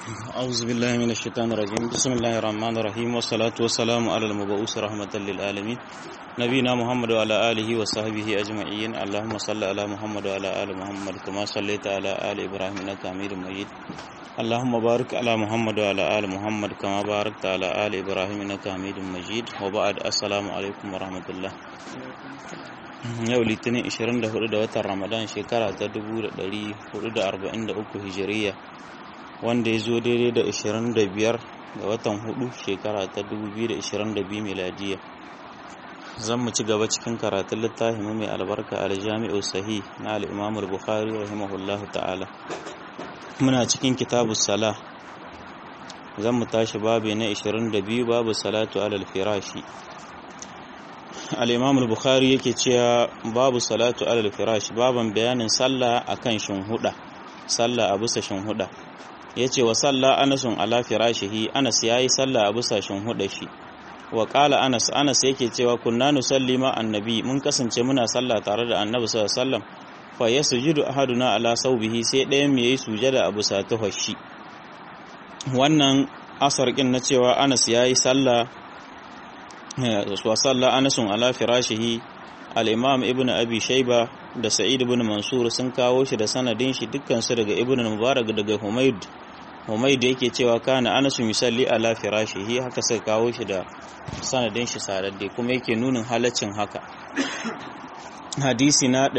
أعوذ بالله من الشيطان الرجيم بسم الله الرحمن الرحيم والصلاة والسلام على المبعوث رحمة للعالمين نبينا محمد وعلى آله وصحبه أجمعين اللهم صل على محمد وعلى آل محمد كما صليت على آل إبراهيم إنك حميد مجيد اللهم بارك على محمد وعلى آل محمد كما باركت على آل إبراهيم إنك حميد مجيد وبعد السلام عليكم ورحمة الله yau litinin 24 da watan ramadan shekara ta 1443 hijiriya wanda ya zo daidai da 25 ga watan 4 shekara ta 2022 miladiya zan mu ci gaba cikin karatun littafin mai albarka aljami'u sahih na al'imam al-bukhari rahimahullahu ta'ala muna cikin kitabu sala zan mu tashi babu na 22 babu salatu alal firashi al-imam al-bukhari yake cewa babu salatu alal firash baban bayanin sallah akan shinhuda sallah a bisa shinhuda yace wa salla anasun ala firashihi anas yayi sallah a bisa shinhuda shi wa qala anas anas yake cewa kunna nusalli ma annabi mun kasance muna sallah tare da annabi sallallahu alaihi wasallam fa yasjudu ahaduna ala sawbihi sai ɗayan mu yayi sujada a bisa tuhashi wannan asar kin na cewa anas yayi sallah wasalla anasun ala firashihi al-imam ibn abi shayba da sa'id ibn mansur sun kawo shi da sanadin shi dukkan su daga ibn mubarak daga humayd humayd yake cewa kana anasun yusalli ala firashihi haka sai kawo shi da sanadin shi sadadde kuma yake nunin halaccin haka hadisi na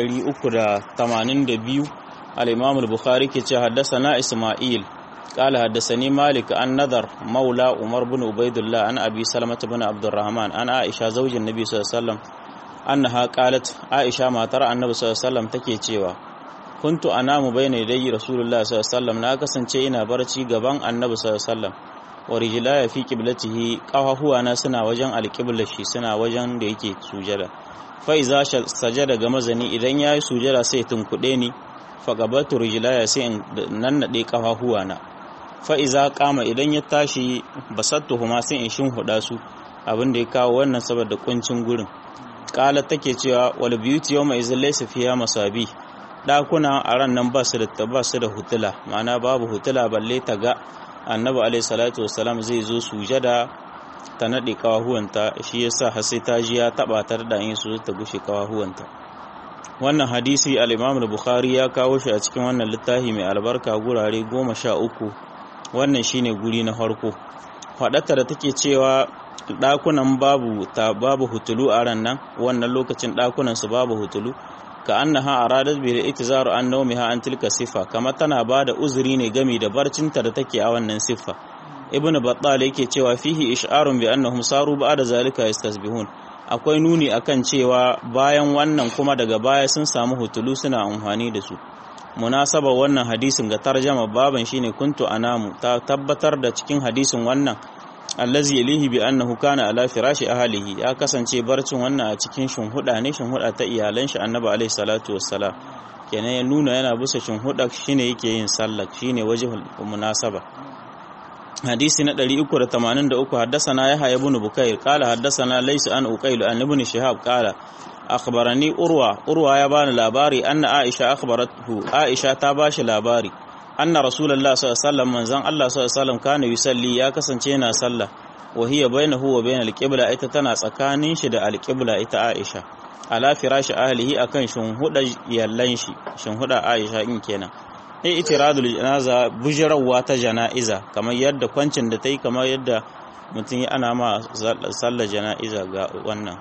382 al-imam al-bukhari ke cewa haddathana isma'il قال حدثني مالك عن نذر مولى عمر بن عبيد الله عن ابي سلمة بن عبد الرحمن عن عائشة زوج النبي صلى الله عليه وسلم انها قالت عائشة ما ترى النبي صلى الله عليه وسلم take cewa kuntu anamu bayna yadayi rasulullah sallallahu alaihi wasallam na kasance ina barci gaban annabi sallallahu alaihi wasallam wa rijlaya fi qiblatihi qawahuwa na suna wajen alqiblar shi suna wajen da yake sujada fa iza sajada ga mazani idan yayi sujada sai tunkude ni fa gabatu rijlaya sai in nannade qawahuwa na fa'iza kama idan ya tashi basattu huma sai in shin huda su abin da ya kawo wannan saboda kuncin gurin kala take cewa wal beauty yawma izin laysa fiha masabi dakuna a ran nan ba su da ba su da hutula ma'ana babu hutula balle ta ga annabi alaihi salatu wassalam zai zo sujada ta nade kawahuwanta shi yasa har sai ta ji ya taba tar da yin su ta gushe kawahuwanta wannan hadisi al-Imam al-Bukhari ya kawo shi a cikin wannan littafi mai albarka gurare goma sha uku wannan shine guri na farko faɗata da take cewa ɗakunan babu ta babu hutulu a ran nan wannan lokacin ɗakunan su babu hutulu ka annaha aradat bi itizaru an nawmiha an tilka sifa kama tana bada uzuri ne gami da barcinta da take a wannan siffa ibnu battal yake cewa fihi ish'arun bi annahum saru ba'da zalika yastasbihun akwai nuni akan cewa bayan wannan kuma daga baya sun samu hutulu suna amfani da su munasaba wannan hadisin ga tarjama baban shine kuntu anamu ta tabbatar da cikin hadisin wannan allazi yalihi bi annahu kana ala firashi ahlihi ya kasance barcin wannan a cikin shinhuda ne shinhuda ta iyalan shi annabi alaihi salatu wassalam kenan ya nuna yana bisa shinhuda shine yake yin sallah shine wajhul munasaba hadisi na 383 haddathana yahya ibn bukair qala haddathana laysa an uqayl an ibn shihab qala akhbarani urwa urwa ya bani labari anna aisha akhbaratu aisha ta bashi labari anna rasulullah sallallahu alaihi wasallam manzon Allah sallallahu alaihi wasallam kana yusalli ya kasance yana sallah wa hiya bainahu wa bainal qibla ita tana tsakanin shi da alqibla ita aisha ala firashi ahlihi akan shinhuda yallan shi shinhuda aisha in kenan ai itiradul janaza bujrawa ta janaiza kamar yadda kwancin da tai kamar yadda mutum ana ma sallar janaiza ga wannan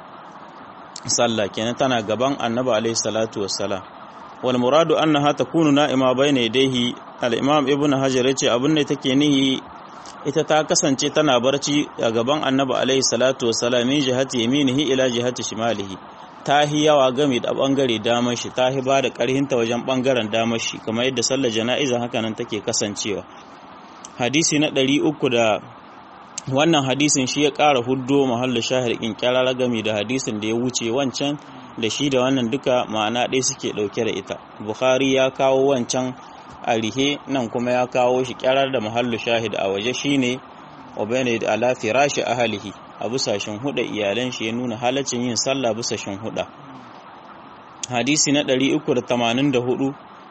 sallah kenan tana gaban annabi alaihi salatu wassalam wal muradu annaha takunu na'ima bayna yadayhi al imam ibn hajar yace abin da take nihi ita ta kasance tana barci a gaban annabi alaihi salatu wassalam min jihati yaminihi ila jihati shimalihi ta hi yawa game da bangare damar shi ta hi ba da karhinta wajen bangaren damar shi kamar yadda sallar jana'iza haka nan take kasancewa hadisi na 300 da wannan hadisin shi ya ƙara huddo mahallin shahir in kyarara game da hadisin da ya wuce wancan da shi da wannan duka ma'ana ɗaya suke ɗauke da ita bukhari ya kawo wancan a rihe nan kuma ya kawo shi kyarar da mahallin shahid a waje shine obayne da ala firashi ahalihi a busashen huda iyalan shi ya nuna halaccin yin sallah busashen huda hadisi na 384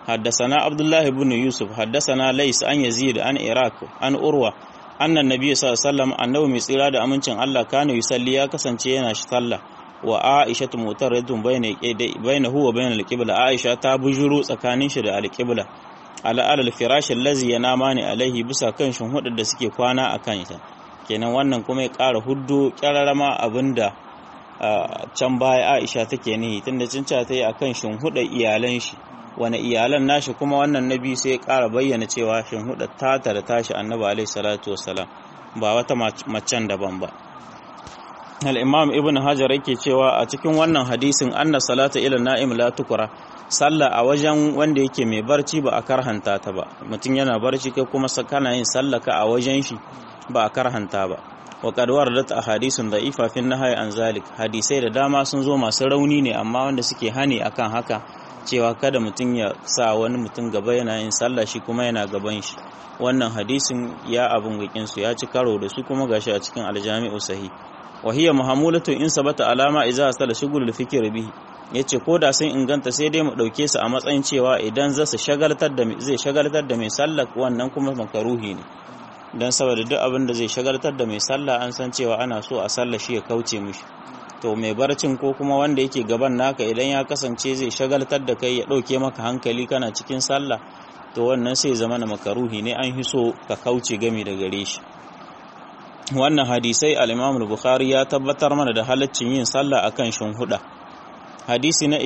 حدثنا عبد الله بن يوسف حدثنا ليس عن يزيد عن إراك عن أروى أن النبي صلى الله عليه وسلم أنه مسيرا da amincin Allah kana yusalli ya kasance yana sallah wa Aisha mutaradun bayna bayna huwa bayna al-qibla Aisha ta bujuru tsakanin shi da al-qibla ala alal firash allazi yanamani alaihi bisa kan shinhudar da suke kwana akan ita kenan wannan kuma ya ƙara huddo kyararama abinda can baya Aisha take nihi tunda cinca ta yi akan shinhudar iyalan shi wani iyalan nashi kuma wannan nabi sai ya ƙara bayyana cewa shinhudar tata da tashi annabi alaihi salatu wassalam ba wata macen daban ba al-imam ibn hajar yake cewa a cikin wannan hadisin anna salata ila na'im la tukra sallah a wajen wanda yake mai barci ba a karhanta ta ba mutum yana barci kai kuma kana yin sallaka a wajen shi ba a karhanta ba wa qad waradat ahadithun da'ifa fi nahyi an zalik hadisai da dama sun zo masu rauni ne amma wanda suke hani akan haka cewa kada mutum ya sa wani mutum gaba yana yin sallah shi kuma yana gaban shi wannan hadisin ya abun wikin su ya ci karo da su kuma gashi a cikin aljami'u sahih wa hiya muhammulatu in sabata alama idza sala shugul fikr bihi yace ko da sun inganta sai dai mu dauke su a matsayin cewa idan za su shagaltar da zai shagaltar da mai sallah wannan kuma makaruhi ne dan saboda duk abin da zai shagaltar da mai sallah an san cewa ana so a sallah shi ya kauce mishi to mai barcin ko kuma wanda yake gaban naka idan ya kasance zai shagaltar da kai ya ɗauke maka hankali kana cikin sallah to wannan sai zama na makaruhi ne an hiso ka kauce gami da gare shi wannan hadisai al-Imam bukhari ya tabbatar mana da halaccin yin sallah akan shinhuda hadisi na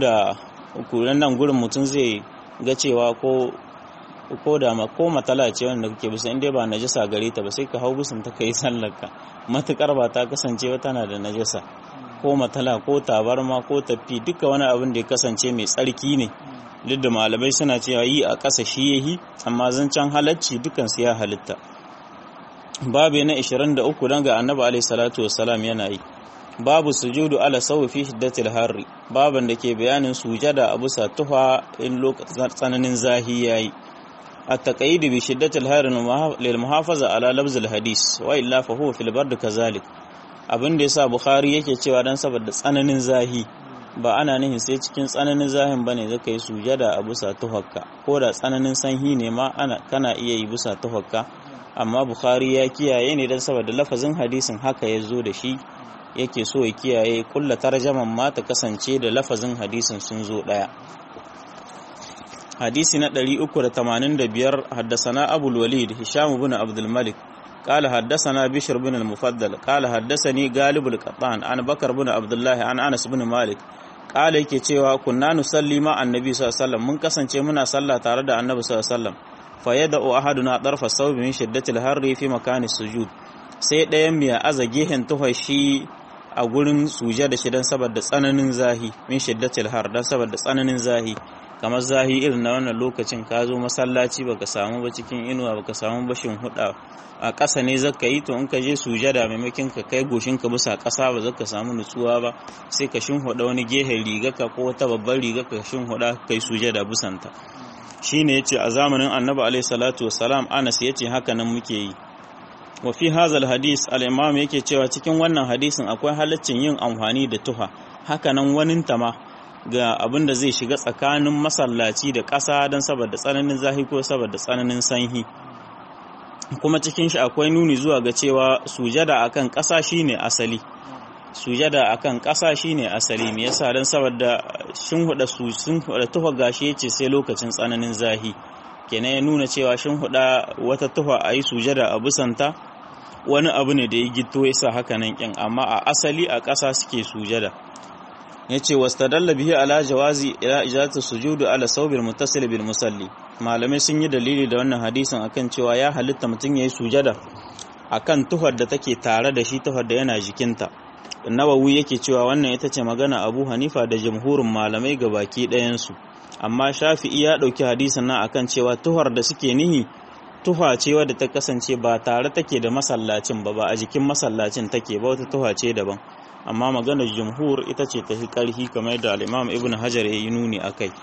23 nan gurin mutum zai ga cewa ko ko da ma ko matala ce wanda kake bisa inda ba najasa gare ta ba sai ka hau bisan ta kai sallarka matukar ba ta kasance ba tana da najasa ko matala ko tabarma ko tafi duka wani abin da ya kasance mai tsarki ne duk da malamai suna cewa yi a ƙasa shi yahi amma zancen halacci dukan su ya halitta babu na 23 dan ga annabi alaihi salatu wassalam yana yi babu sujudu ala sawi fi shiddatil harri baban da ke bayanin sujada a bisa tuha in lokacin tsananin zahi yayi التقييد بشدة الهار للمحافظة على لفظ الحديث وإلا فهو في البرد كذلك abin da yasa Bukhari yake cewa dan saboda tsananin zahi ba ana nihin sai cikin tsananin zahin bane zaka yi sujada a bisa tuhakka ko da tsananin sanhi ne ma ana kana iya yi bisa tuhakka amma Bukhari ya kiyaye ne dan saboda lafazin hadisin haka ya zo da shi yake so ya kiyaye kulla tarjaman ma ta kasance da lafazin hadisin sun zo daya hadisi na 385 haddasana abul walid hisham ibn abdul malik قال حدثنا بشر بن المفضل قال حدثني غالب القطان عن بكر بن عبد الله عن انس بن مالك قال yake cewa kunna nusalli ma annabi sallallahu alaihi wasallam mun kasance muna sallah tare da annabi sallallahu alaihi wasallam fa yada'u ahaduna darfa sawbi min shiddatil harri fi makani sujud sai ɗayan miya aza gehen tuhashi a gurin suje da shi dan saboda tsananin zahi min shiddatil har dan saboda tsananin zahi kamar zahi irin na wannan lokacin ka zo masallaci baka samu ba cikin inuwa baka samu bashin huda a ƙasa ne zaka yi to in ka je sujada maimakon ka kai goshin ka bisa ƙasa ba zaka samu nutsuwa ba sai ka shinhuda wani gehen rigaka ko wata babbar rigaka ka shinhuda kai sujada busanta shine yace a zamanin Annabi alaihi salatu wassalam Anas yace haka nan muke yi wa fi hazal hadis al-imam yake cewa cikin wannan hadisin akwai halaccin yin amfani da tuha haka nan wani tama ga abin da zai shiga tsakanin masallaci da ƙasa don saboda tsananin zahi ko saboda tsananin sanyi kuma cikin shi akwai nuni zuwa ga cewa sujada akan ƙasa shine asali sujada akan ƙasa shine asali me yasa dan saboda shin huda su sun huda tuha gashi yace sai lokacin tsananin zahi kenan ya nuna cewa shin huda wata tuha ayi sujada a busanta wani abu ne da ya gito yasa haka nan kin amma a asali a ƙasa suke sujada yace wastadalla bihi ala jawazi ila ijazatu sujudu ala sawbil muttasil bil musalli malamai sun yi dalili da wannan hadisin akan cewa ya halitta mutum yayi sujada akan tuhar da take tare da shi tuhar da yana jikinta nawawi yake cewa wannan ita ce magana abu hanifa da jamhurin malamai ga baki ɗayansu amma shafi'i ya ɗauki hadisin nan akan cewa tuhar da suke nihi tuha ce wadda ta kasance ba tare take da masallacin ba ba a jikin masallacin take ba wata tuha ce daban amma maganar jumhur ita ce ta fi ƙarfi kamar da al'imam ibn hajar ya yi nuni a kai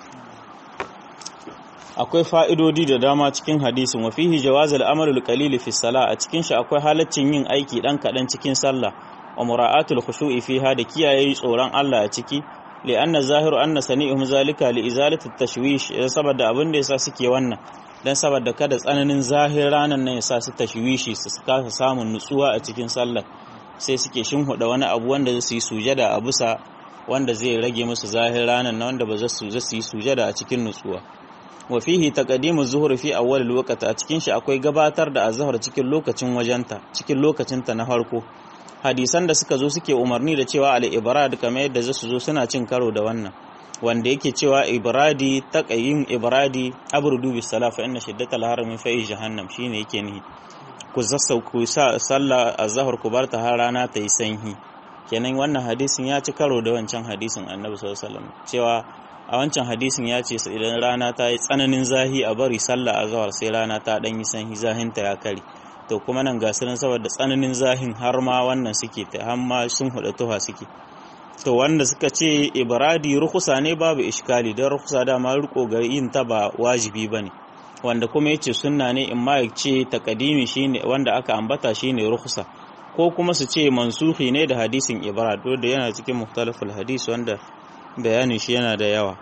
akwai fa'idodi da dama cikin hadisin wafihi jawaz al'amalul qalil fi sala a cikin shi akwai halaccin yin aiki dan kaɗan cikin sallah wa mura'atul khushu'i fiha da kiyaye tsoron Allah a ciki li anna zahiru anna sani'uhum zalika li izalati tashwish saboda abin da yasa suke wannan dan saboda kada tsananin zahir ranan nan yasa su tashwishi su kasa samun nutsuwa a cikin sallar sai suke shinhuda wani abu wanda zai yi sujada a bisa wanda zai rage musu zahir ranan nan wanda ba za su yi sujada a cikin nutsuwa wa fihi taqdimu zuhri fi awwal alwaqti a cikin shi akwai gabatar da azhar cikin lokacin wajenta cikin lokacinta na farko hadisan da suka zo suke umarni da cewa al-ibrad kamar yadda zasu zo suna cin karo da wannan wanda yake cewa ibradi taqayyim ibradi abrudu bis sala fa inna shiddatal harami fa jahannam shine yake ni ku zassau ku sa sallah azhar ku barta har rana ta yi sanyi kenan wannan hadisin ya ci karo da wancan hadisin annabi sallallahu alaihi wasallam cewa a wancan hadisin ya ce idan rana ta yi tsananin zahi a bari sallah azhar sai rana ta dan yi sanyi zahinta ya kare to kuma nan ga sunan saboda tsananin zahin har ma wannan suke ta har ma sun huda tuha suke to wanda suka ce ibradi rukusa ne babu iskali don rukusa dama riko ga yin ta ba wajibi bane wanda kuma yace sunna ne in ma yace takadimi shine wanda aka ambata shine rukusa ko kuma su ce mansuhi ne da hadisin ibrad da yana cikin mukhtalaful hadis wanda bayanin shi yana da yawa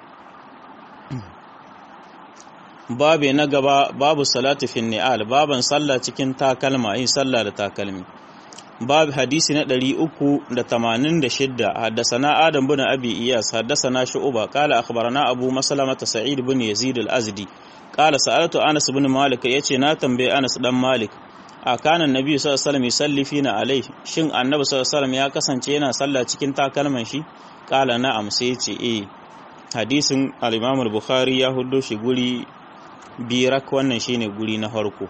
babu na gaba babu salatu fin ni'al baban sallah cikin takalma yin sallah da takalmi babu hadisi na 386 haddasana adam bin abi iyas haddasana shu'ba qala akhbarana abu maslama sa'id bin yazid al-azdi qala sa'altu anas bin malik yace na tambaye anas dan malik a kanan nabi sallallahu alaihi wasallam yusalli fina alai shin annabi sallallahu alaihi wasallam ya kasance yana sallah cikin takalman shi qala na'am sai yace eh hadisin al-imam al-bukhari ya huddo shi guri birak wannan shine guri na farko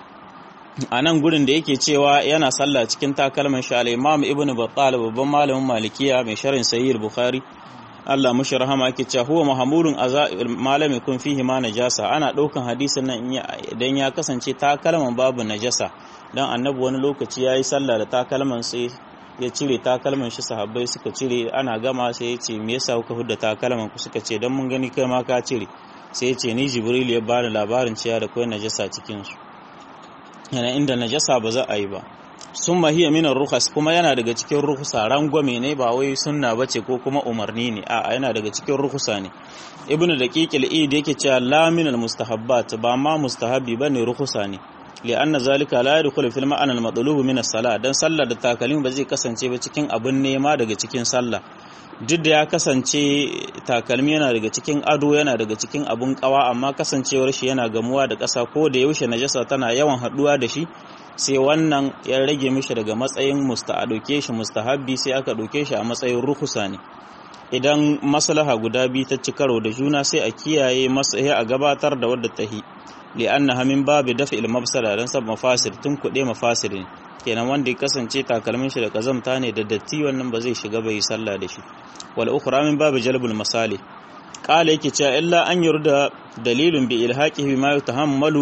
a nan gurin da yake cewa yana sallah cikin takalman shi al-imam ibnu battal babban malamin malikiya mai sharhin sahih al-bukhari Allah mushi rahama yake cewa huwa mahmurun malami kun fihi ma najasa ana daukan hadisin nan idan ya kasance takalman babu najasa dan annabi wani lokaci yayi sallah da takalman sai ya cire takalman shi sahabbai suka cire ana gama sai ya ce me yasa kuka hudda takalman ku suka ce dan mun gani kai ma ka cire sai ya ce ni jibril ya bani labarin cewa da kai najasa cikin su yana inda najasa ba za a yi ba sun mahiya minar rukas kuma yana daga cikin rukusa rangwame ne ba wai sunna bace ko kuma umarni ne a yana daga cikin rukusa ne ibnu daqiqil id yake cewa la minal mustahabbat ba ma mustahabi bane rukusa ne li'anna zalika la yadkhulu fil ma'ana al-matlub min as-salah dan sallar da takalmi ba zai kasance ba cikin abin nema daga cikin sallah duk da ya kasance takalmi yana daga cikin ado yana daga cikin abun kawa amma kasancewar shi yana gamuwa da ƙasa ko da yaushe najasa tana yawan haɗuwa da shi sai wannan ya rage mishi daga matsayin musta a ɗauke shi mustahabbi sai aka ɗauke shi a matsayin rukusa ne idan maslaha guda biyu ta ci karo da juna sai a kiyaye masahi a gabatar da wadda ta hi li'anna hamin babu dafa il mafsada dan sab mafasir tun kuɗe mafasir ne kenan wanda ya kasance takalmin shi da kazamta ne da datti wannan ba zai shiga bai sallah da shi wal ukhra min babu jalbul masali qala yake cewa illa an yurda dalilun bi ilhaqihi bima yutahammalu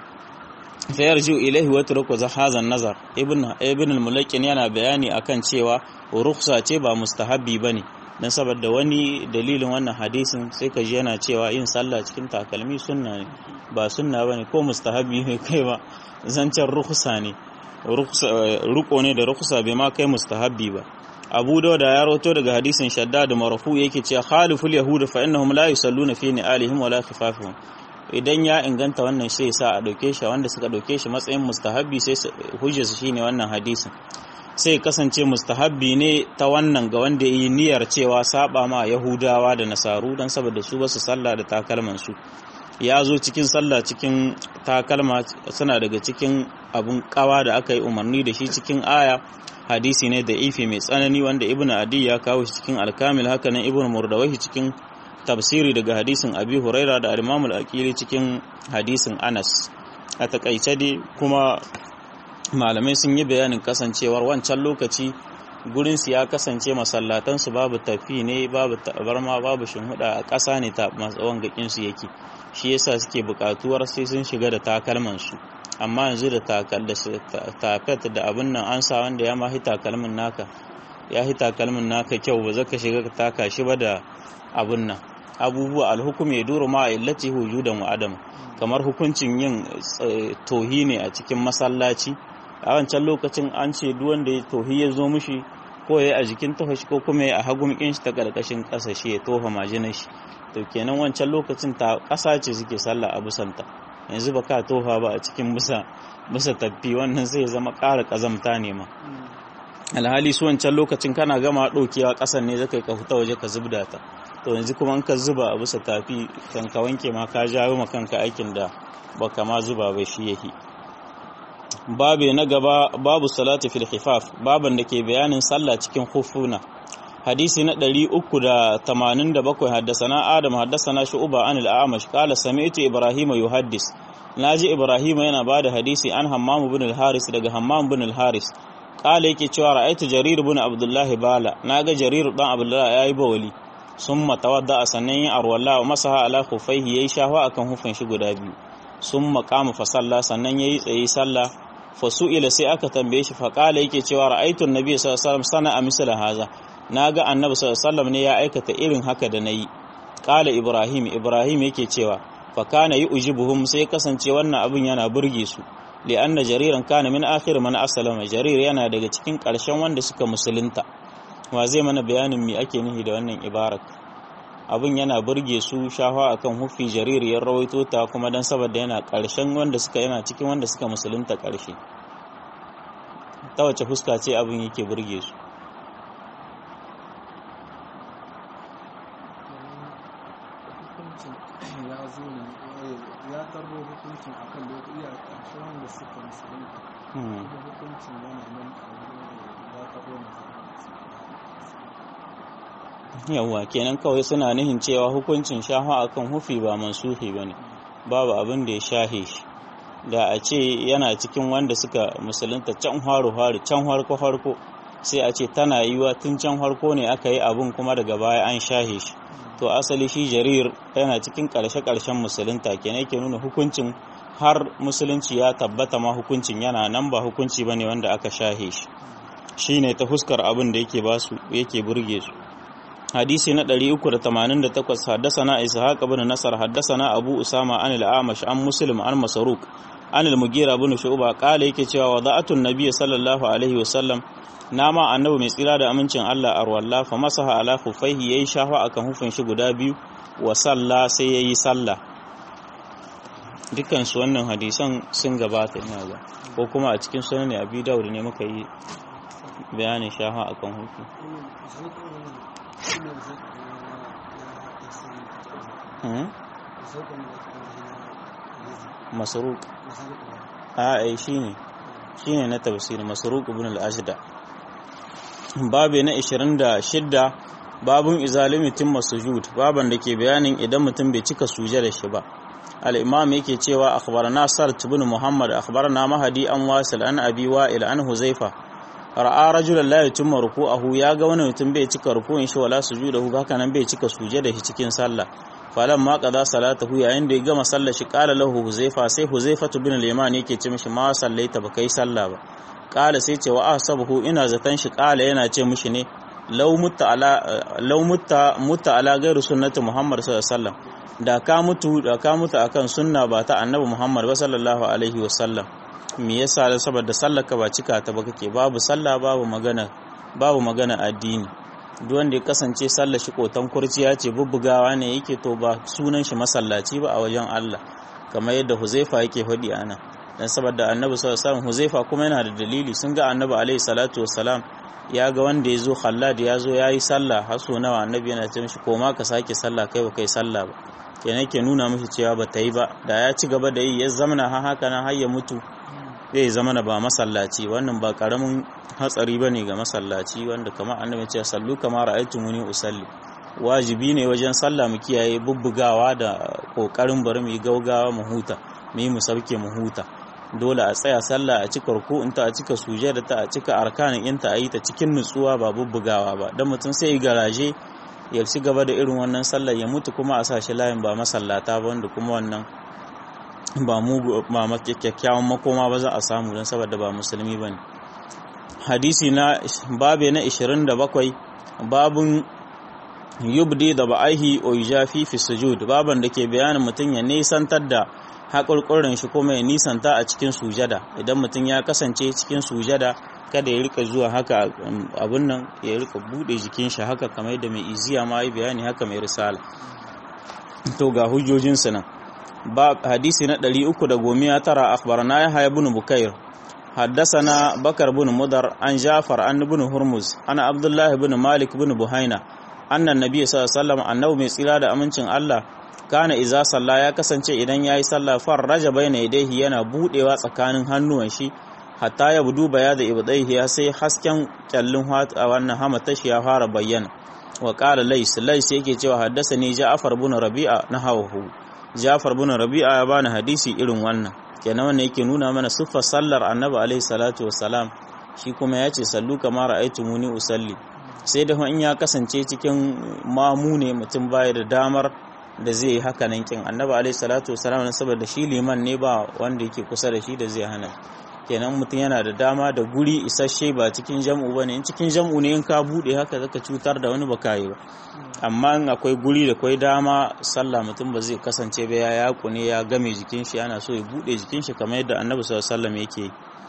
fa yarju ilayhi wa turku hadha nazar ibn ibn al-mulaqin yana bayani akan cewa rukhsa ce ba mustahabbi bane dan saboda wani dalilin wannan hadisin sai ka ji yana cewa yin sallah cikin takalmi sunna ne ba sunna bane ko mustahabbi ne kai ba zancen rukhsa ne ruko ne da rukhsa bai ma kai mustahabbi ba abu dauda ya rawato daga hadisin shaddad marfu yake cewa khaliful yahud fa innahum la yusalluna fi ni'alihim wala khifafihim idan ya inganta wannan sai sa a dauke shi wanda suka dauke shi matsayin mustahabbi sai hujjar su shine wannan hadisin sai kasance mustahabbi ne ta wannan ga wanda yi niyyar cewa saba ma yahudawa da nasaru dan saboda su basu sallah da takalman su ya zo cikin sallah cikin takalma suna daga cikin abun kawa da aka yi umarni da shi cikin aya hadisi ne da ifi mai tsanani wanda ibn adi ya kawo shi cikin alkamil haka nan ibn murdawahi cikin tafsiri daga hadisin abi huraira da al-imamul aqili cikin hadisin anas a takaice dai kuma malamai sun yi bayanin kasancewar wancan lokaci gurin su ya kasance masallatan su babu tafi ne babu tabarma babu shinhuda a ƙasa ne ta matsawon gakin su yake shi yasa suke buƙatuwar sai sun shiga da takalman su amma yanzu da takal da tafet da abin nan an sa wanda ya mahi takalmin naka ya hi takalmin naka kyau ba zaka shiga ka taka shi ba da abin nan abubuwa alhukum ya duru ma illati wujudan wa adam kamar hukuncin yin tohi ne a cikin masallaci a wancan lokacin an ce duk wanda ya tohi ya zo mishi ko ya a jikin toho shi ko kuma ya a hagumkin shi ta karkashin ƙasa shi ya tofa majinar shi to kenan wancan lokacin ta ƙasa ce suke sallah a busanta yanzu ba ka tofa ba a cikin busa busa tafi wannan zai zama ƙara ƙazamta ne ma alhali su wancan lokacin kana gama ɗaukewa ƙasan ne zaka ka fita waje ka zubda ta to yanzu kuma in ka zuba a bisa tafi kan ka wanke ma ka jawo ma kanka aikin da baka ma zuba ba shi yake babu na gaba babu salati fil khifaf baban da ke bayanin sallah cikin khufuna hadisi na 387 haddasana adam haddasana shu'ba an al-a'mash qala sami'tu ibrahima yuhaddis naji ibrahima yana bada hadisi an hammam ibn al-haris daga hammam ibn al-haris qala yake cewa ra'aytu jarir ibn abdullah bala naga jarir dan abdullah yayi bawali summa tawadda sannan yin arwalla wa masaha ala khufaihi yayi shahwa akan hufin shi guda biyu summa qama fa salla sannan yayi tsayi sallah fa su'ila sai aka tambaye shi fa qala yake cewa ra'aytu an-nabiy sallallahu alaihi wasallam sana'a misla haza naga annabi sallallahu alaihi wasallam ne ya aikata irin haka da nayi qala ibrahim ibrahim yake cewa fa kana yujibuhum sai kasance wannan abin yana burge su li anna jariran kana min akhir man aslama jarir yana daga cikin ƙarshen wanda suka musulunta wa zai mana bayanin me ake nihi da wannan ibarat abin yana burge su shafa akan hufi jarir ya rawaito ta kuma dan saboda yana ƙarshen wanda suka yana cikin wanda suka musulunta ƙarshe ta wace fuska ce abin yake burge su ya zo ne ya karbo hukuncin akan lokaci a ƙarshen wanda suka musulunta kuma hukuncin yana nan a ya karbo yawwa kenan kawai suna nihin cewa hukuncin shafa akan hufi ba mansuhi ba ne babu abin da ya shahe shi da a ce yana cikin wanda suka musulunta can haru-haru can harko-harko sai a ce tana yiwa tun can harko ne aka yi abin kuma daga baya an shahe shi to asali shi jarir yana cikin ƙarshe-ƙarshen musulunta kenan yake nuna hukuncin har musulunci ya tabbata ma hukuncin yana nan ba hukunci ba ne wanda aka shahe shi shi ne ta fuskar abin da yake basu yake burge su hadisi na 388 haddasana ishaq ibn nasar haddasana abu usama an al-amash an muslim an masaruk an al-mugira ibn shu'ba kala yake cewa wada'atun nabiy sallallahu alaihi wasallam nama annabi mai tsira da amincin Allah arwalla fa masaha ala khufaihi yayi shafa akan hufin shi guda biyu wa salla sai yayi sallah dukkan su wannan hadisan sun gabata ina ga ko kuma a cikin sunan abi dawud ne muka yi bayanin shafa akan hufi masaruk a ai shine shine na tafsir masaruk ibn al-ajda babu na 26 babun izalimi timma sujud baban da ke bayanin idan mutum bai cika suje da shi ba al-imam yake cewa akhbarana sart ibn muhammad akhbarana mahdi an wasil an abi wa'il an huzaifa ra'a rajulan la yutimma ruku'ahu ya ga wani mutum bai cika ruku'in shi wala sujudahu haka nan bai cika suje da shi cikin sallah falan ma qada salatahu yayin da ya gama sallar shi qala lahu huzaifa sai huzaifa bin al-yaman yake ce mishi ma sallaita ba kai sallah ba qala sai ce wa ahsabuhu ina zatan shi qala yana ce mishi ne law mutta ala law mutta mutta ala gairu sunnati muhammad sallallahu alaihi wasallam da ka mutu da ka mutu akan sunna ba ta annabi muhammad ba sallallahu alaihi wasallam me yasa da saboda sallar ka ba cika ta ba kake babu sallah babu magana babu magana addini duk wanda ya kasance sallar shi kotan kurciya ce bubbugawa ne yake to ba sunan shi masallaci ba a wajen Allah kamar yadda Huzaifa yake faɗi ana dan saboda Annabi sallallahu alaihi wasallam Huzaifa kuma yana da dalili sun ga Annabi alaihi salatu wassalam ya ga wanda ya zo Khallad ya zo yayi sallah har so nawa Annabi yana ce mishi koma ka sake sallah kai ba kai sallah ba kenan yake nuna mishi cewa ba ta yi ba da ya ci gaba da yi ya zamana ha haka nan har ya mutu zai zama na ba masallaci wannan ba karamin hatsari bane ga masallaci wanda kamar annabi ce sallu kama ra'aytumuni usalli wajibi ne wajen sallah mu kiyaye bubbugawa da kokarin bari mu yi gaugawa mu huta mu yi mu sauke mu huta dole a tsaya sallah a cika ruku'un ta a cika sujada ta a cika arkanin inta a yi ta cikin nutsuwa ba bubbugawa ba dan mutum sai garaje ya ci gaba da irin wannan sallar ya mutu kuma a sa shi layin ba masallata ba wanda kuma wannan ba mu ba kyakkyawan makoma ba za a samu don saboda ba musulmi ba ne hadisi na babe na 27 babun yubdi da ba'ahi o yujafi fi sujud baban da ke bayanin mutum ya nisantar da haƙurƙurin shi kuma ya nisanta a cikin sujada idan mutum ya kasance cikin sujada kada ya rika zuwa haka abun nan ya rika bude jikin shi haka kamar yadda mai iziya ma yi bayani haka mai risala to ga hujjojinsu nan ba hadisi na 319 akhbarana ya haya ibn bukair حدثنا بكر بن مدر عن جعفر عن بن هرمز عن عبد الله بن مالك بن بهينة أن النبي صلى الله عليه وسلم أنه mai tsira da amincin Allah kana iza salla ya kasance idan yayi sallah farraja baina yadayhi yana budewa tsakanin hannuwan shi hatta ya budu baya da ibdaihi ya sai hasken kyallin a wannan hamatashi ya fara bayyana wa qala lays lays yake cewa haddasani ja'far bin rabi'a na hawahu ja'far bin rabi'a ya bani hadisi irin wannan kenan wannan yake nuna mana siffar sallar annabi alaihi salatu wassalam shi kuma ya ce sallu kama ra'aytumuni usalli sai da in ya kasance cikin mamu ne mutum baya da damar da zai yi haka nan kin annabi alaihi salatu wassalam saboda shi liman ne ba wanda yake kusa da shi da zai hana kenan mutum yana da dama da guri isasshe ba cikin jam'u ba ne in cikin jam'u ne in ka bude haka zaka cutar da wani baka yi ba amma in akwai guri da kwai dama sallah mutum ba zai kasance ba ya yaku ne ya game jikin shi ana so ya bude jikin shi kamar yadda annabi sallallahu alaihi wasallam yake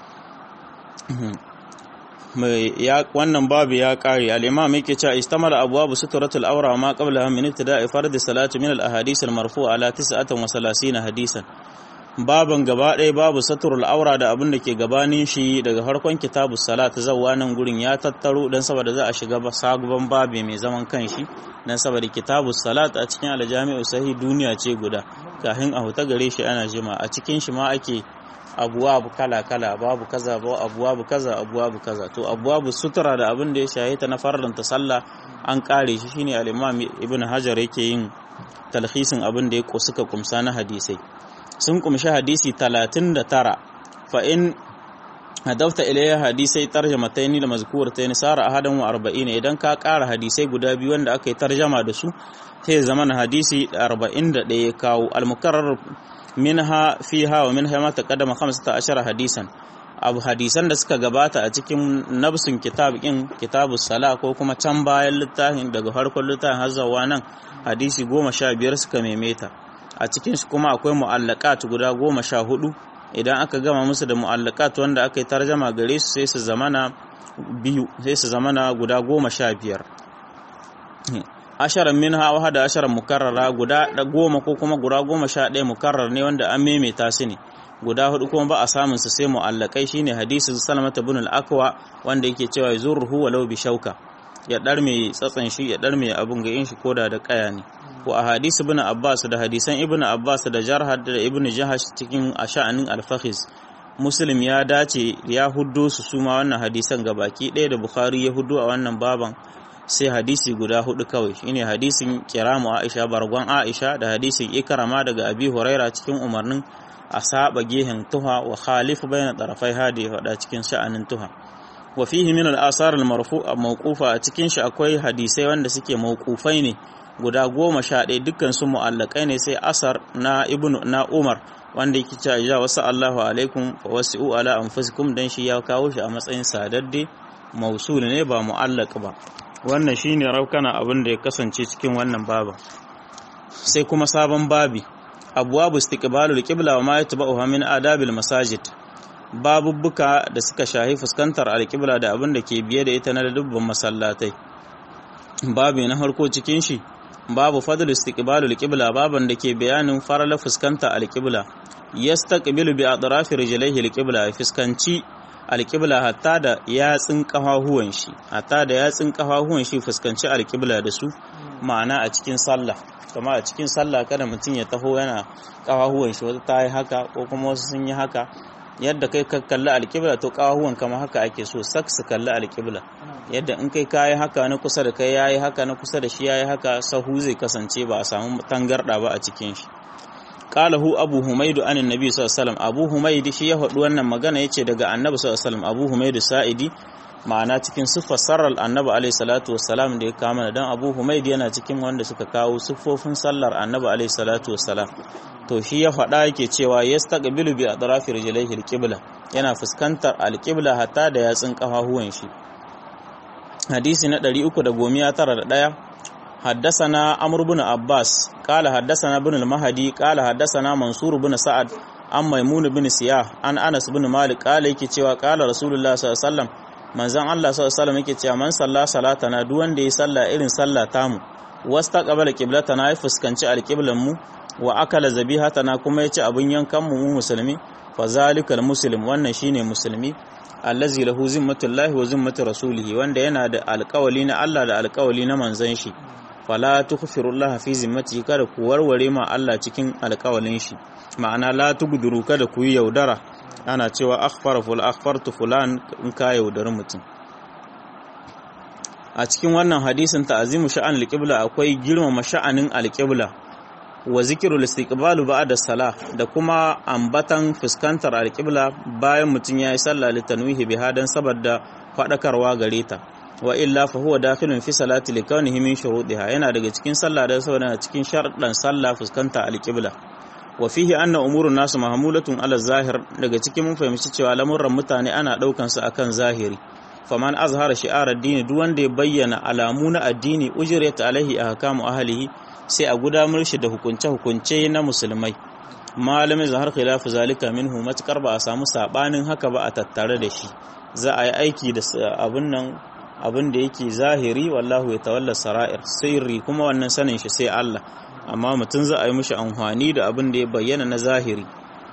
ya wannan babu ya kare al-imam yake cewa istamala abwabu suturatul awra ma qabla min ibtida'i fardhi salati min al-ahadith al-marfu'a ala 39 hadisan baban gaba ɗaya babu saturul aura da abin da ke gabanin shi daga harkon kitabu salat zawwa nan gurin ya tattaro dan saboda za a shiga sabon babi mai zaman kanshi dan saboda kitabu salat a cikin aljami'u sahi duniya ce guda kafin a huta gare shi ana jima a cikin shi ma ake abuwabu kala kala babu kaza ba abuwabu kaza abuwabu kaza to abuwabu sutura da abin da ya shahita na farlanta sallah an kare shi shine al-imam ibn hajar yake yin talhisin abin da ya suka kumsa na hadisai sun kumshi hadisi 39 fa in hadafta ilayya hadisai tarjamataini da mazkurataini sara ahadan wa 40 idan ka ƙara hadisai guda biyu wanda aka yi tarjama da su sai zaman hadisi 41 ya kawo al-mukarrar minha fiha wa minha ma taqaddama 15 hadisan abu hadisan da suka gabata a cikin nabsun kitab in kitabus sala ko kuma can bayan littafin daga farkon littafin har zuwa nan hadisi 15 suka maimaita a cikin su kuma akwai mu'allaqat guda goma sha hudu idan aka gama musu da mu'allaqat wanda aka yi tarjama gare su sai su zamana biyu sai su zamana guda goma sha biyar asharan min hawa da asharan mukarrara guda da goma ko kuma guda goma sha ɗaya mukarrar ne wanda an maimaita su ne guda hudu kuma ba a samun su sai mu'allakai shine hadisin salamata bin al-akwa wanda yake cewa yuzurruhu walau bi shauka ya dar mai tsatsan shi ya dar mai abun ga yin shi koda da kaya ne ko a hadisi ibn abbas da hadisan ibn abbas da jarhad da ibn jahash cikin asha'anin al-fakhiz muslim ya dace ya huddo su suma wannan hadisan gabaki ɗaya da bukhari ya huddo a wannan baban sai hadisi guda hudu kawai shine hadisin kiramu aisha bargon aisha da hadisin ikrama daga abi huraira cikin umarnin a saba gehen tuha wa khalifu bayna tarafai hadi hada cikin sha'anin tuha wa fihi min al-asar al-marfu'a mawqufa a cikin shi akwai hadisai wanda suke mawqufai ne guda goma sha ɗaya dukkan su mu'allakai ne sai asar na ibnu na umar wanda yake cewa ya wasu Allahu alaikum wa wasi'u ala anfusikum dan shi ya kawo shi a matsayin sadadde mausul ne ba mu'allaq ba wannan shine raukana abin da ya kasance cikin wannan baba sai kuma sabon babi abwabu istiqbalul qibla wa ma yatba'uha min adabil masajid babubbuka da suka shahi fuskantar alqibla da abin da ke biye da ita na dubban masallatai babi na harko cikin shi babu fadl istiqbalul qibla baban da ke bayanin farala fuskanta alqibla yastaqbilu bi atrafi rijlaihi alqibla fuskanci alqibla hatta da yatsin kafahuwan shi hatta da yatsin kafahuwan shi fuskanci alqibla da su ma'ana a cikin sallah kama a cikin sallah kada mutum ya taho yana kafahuwan shi wata ta yi haka ko kuma wasu sun yi haka yadda kai ka kalli alƙibla to kafahuwan kama haka ake so sak su kalli alƙibla yadda in kai kayi haka na kusa da kai yayi haka na kusa da shi yayi haka sahu zai kasance ba a samu tangarda ba a cikin shi qalahu abu humaydu an annabi sallallahu alaihi wasallam abu humaydi shi ya faɗi wannan magana yace daga annabi sallallahu alaihi wasallam abu humaydu sa'idi ma'ana cikin siffar sarar annabi alaihi salatu wassalam da ya kama dan abu humaydi yana cikin wanda suka kawo siffofin sallar annabi alaihi salatu wassalam to shi ya faɗa yake cewa yastaqbilu bi atrafi rijlaihi alqibla yana fuskantar alqibla hatta da yatsun kafahuwan shi hadisi na 391 حدثنا عمرو بن عباس قال حدثنا ابن المهدي قال حدثنا منصور بن سعد عن ميمون بن سياح عن انس بن مالك قال yake cewa qala rasulullah sallallahu alaihi wasallam manzon Allah sallallahu alaihi wasallam yake cewa man salla salatana duk wanda ya salla irin salla tamu wastaqbala qiblatana ya fuskanci alqiblan mu wa akala zabihatana kuma ya ci abin yankan mu musulmi fa zalikal muslim wannan shine musulmi allazi lahu zimmatullahi wa zimmatu rasulihi wanda yana da alƙawali na Allah da alƙawali na manzon shi fala tukhfirullaha fi zimmatihi kada ku warware ma Allah cikin alƙawalin shi ma'ana la tugduru kada ku yi yaudara ana cewa akhfara ful akhfartu fulan in ka yaudari mutum a cikin wannan hadisin ta'azimu sha'an alqibla akwai girmama sha'anin alqibla wa zikirul istiqbalu ba'da salah da kuma ambatan fuskantar alqibla bayan mutum yayi sallah litanwihi biha dan saboda fadakarwa gare ta wa illa fa huwa dakhilun fi salati likawnihi min shurutiha yana daga cikin sallah da saboda cikin sharɗan sallah fuskanta alqibla wa fihi anna umurun nasu mahmulatun ala zahir daga cikin mun fahimci cewa lamuran mutane ana daukan su akan zahiri faman azhara shi'ar addini duk wanda ya bayyana alamu na addini ujriyat alaihi ahkamu ahlihi sai a gudanar shi da hukunce-hukunce na musulmai malamin zahar khilafu zalika minhu matukar ba a samu sabanin haka ba a tattare da shi za a yi aiki da abin nan abin da yake zahiri wallahu ya tawalla sara'ir sirri kuma wannan sanin shi sai Allah amma mutum za a yi mishi amfani da abin da ya bayyana na zahiri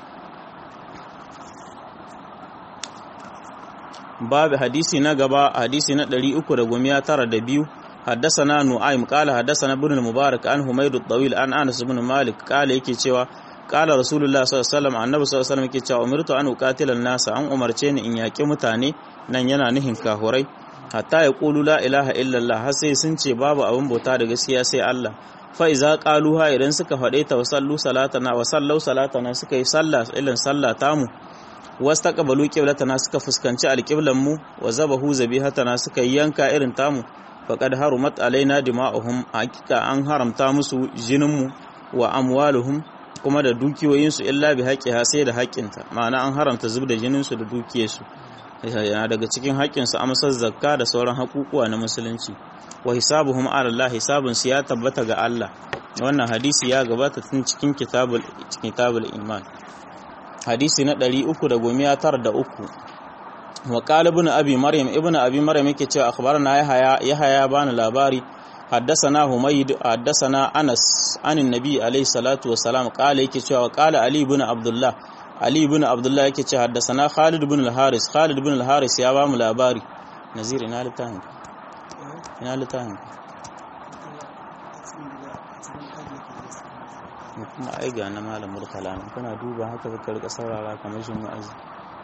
babu hadisi na gaba hadisi na 392 حدثنا نعيم قال حدثنا ابن المبارك عن حميد الطويل عن انس بن مالك قال yake cewa قال رسول الله صلى الله عليه وسلم annabi sallallahu alaihi wasallam yake cewa umirtu an uqatila an-nas an umarce ni in yaki mutane nan yana nihin kahurai hatta ya qulu la ilaha illallah har sai sun ce babu abin bauta da gaskiya sai Allah fa iza qaluha idan suka fade ta wa sallu salatana wa sallau salatana suka yi sallah ilan sallah tamu wastaqbalu qiblatana suka fuskanci alqiblan mu wa zabahu zabihatana suka yanka irin tamu faqad harumat alaina dima'uhum hakika an haramta musu jininmu wa amwaluhum kuma da dukiyoyinsu illa bi haqqiha sai da haƙƙinta ma'ana an haramta zubda jininsu da dukiyarsu yana daga cikin haƙƙinsu amsar zakka da sauran haƙuƙuwa na musulunci wa hisabuhum ala Allah hisabun su ya tabbata ga Allah wannan hadisi ya gabata tun cikin kitabul kitabul iman hadisi na 393 wa qala ibn abi maryam ibn abi maryam yake cewa akhbarana yahya yahya bani labari حدثنا حميد حدثنا انس عن النبي عليه الصلاه والسلام قال yake cewa qala ali ibn abdullah ali ibn abdullah yake cewa haddathana khalid ibn al-haris khalid ibn al-haris ya ba mu labari nazir ina litan ina litan kuma ai ga na malam murtala kana duba haka ka rika saurara kamar shin wa'azi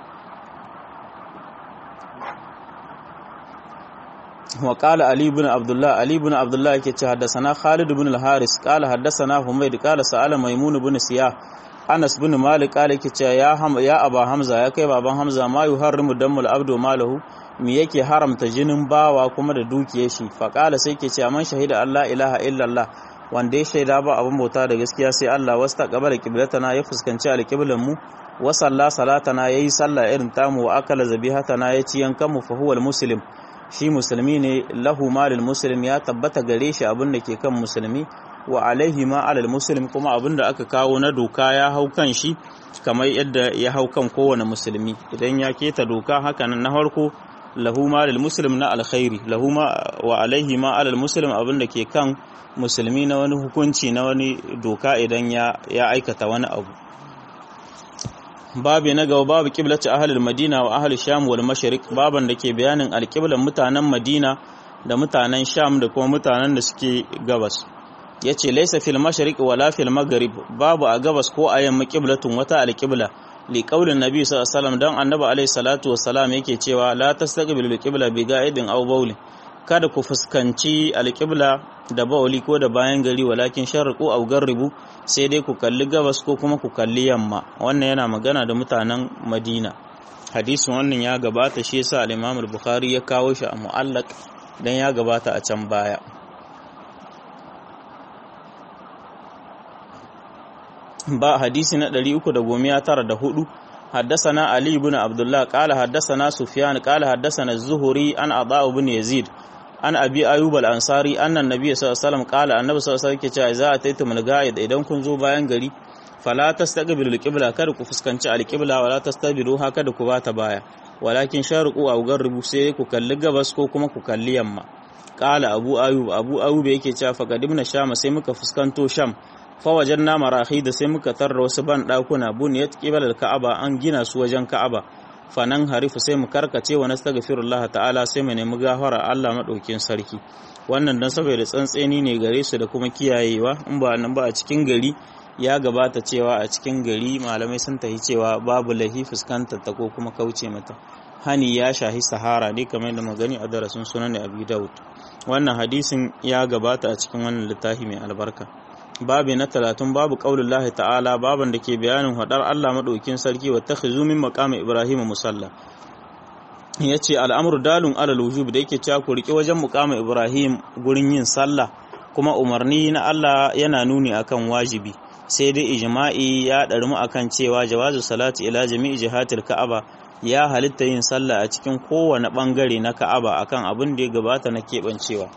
وقال علي بن عبد الله علي بن عبد الله yake حدثنا خالد بن الحارث قال حدثنا حميد قال سأل ميمون بن سياح Anas bin Malik kale yake cewa ya ham ya Aba Hamza ya kai baban Hamza ma yuharrimu dammul abdu malahu me yake haramta jinin bawa kuma da dukiyar shi fa kala sai yake cewa man shahida Allah ilaha illallah wanda ya shaida ba abin bauta da gaskiya sai Allah wasta qabala qiblatana ya fuskanci alqiblan mu wa salla salatana yayi sallah irin tamu wa akala zabihatana ya ci yankan mu fa huwa muslim shi musulmi ne lahu malil muslim ya tabbata gare shi abin da ke kan musulmi wa alaihi ma alal muslim kuma abin da aka kawo na doka ya hau kan shi kamar yadda ya hau kan kowane musulmi idan ya keta doka hakanan na farko lahu malil muslim na alkhairi lahu ma wa alaihi ma alal muslim abin da ke kan musulmi na wani hukunci na wani doka idan ya ya aikata wani abu babu na gaba babu kiblatu ahlul madina wa ahlul sham wal mashriq baban da ke bayanin alqiblan mutanen madina da mutanen sham da kuma mutanen da suke gabas yace laysa fil mashriq wala fil maghrib babu a gabas ko a yamma qiblatun wata alqibla li qaulin nabi sallallahu alaihi wasallam dan annabi alaihi salatu wassalam yake cewa la tastaqbilu qibla bi ga'idin aw bawli kada ku fuskanci alqibla da bawli ko da bayan gari walakin sharqu aw garribu sai dai ku kalli gabas ko kuma ku kalli yamma wannan yana magana da mutanen madina hadisin wannan ya gabata shi yasa al-imam al-bukhari ya kawo shi a mu'allaq dan ya gabata a can baya ba hadisi na 394 حدثنا علي بن عبد الله قال حدثنا سفيان قال حدثنا الزهري عن عطاء بن يزيد an abi ayyub al-ansari annan nabiy sallallahu alaihi wasallam qala annabi sallallahu alaihi wasallam yake cewa za a taita mulga'id idan kun zo bayan gari fala tastaqbilu al-qibla kada ku fuskanci al-qibla wala tastabiru haka da ku bata baya walakin sharuqu aw garribu sai ku kalli gabas ko kuma ku kalli yamma qala abu ayyub abu ayyub yake cewa faqadimna sham sai muka fuskanto sham fa wajanna marahi da sai muka tarra wasu ban dakuna buniyat qibla al-ka'aba an gina su wajen ka'aba fanan harifu sai mu karkace wa nastaghfirullah ta'ala sai mu nemi gafara Allah madaukin sarki wannan dan saboda tsantseni ne gare su da kuma kiyayewa in ba nan ba a cikin gari ya gabata cewa a cikin gari malamai sun tafi cewa babu lahi fuskantar ta ko kuma kauce mata hani ya shahi sahara ne kamar da magani a darasin sunan Abi Dawud wannan hadisin ya gabata a cikin wannan littafi mai albarka babi na talatin babu qaulullahi ta'ala baban da ke bayanin hadar Allah madaukin sarki wa takhizu min maqami Ibrahim musalla yace al'amru dalun alal wujub da yake cewa ku riki wajen muqami Ibrahim gurin yin sallah kuma umarni na Allah yana nuni akan wajibi sai dai ijma'i ya ɗarmu akan cewa jawazu salati ila jami'i jihatil ka'aba ya halitta yin sallah a cikin kowane ɓangare na ka'aba akan abin da ya gabata na keɓancewa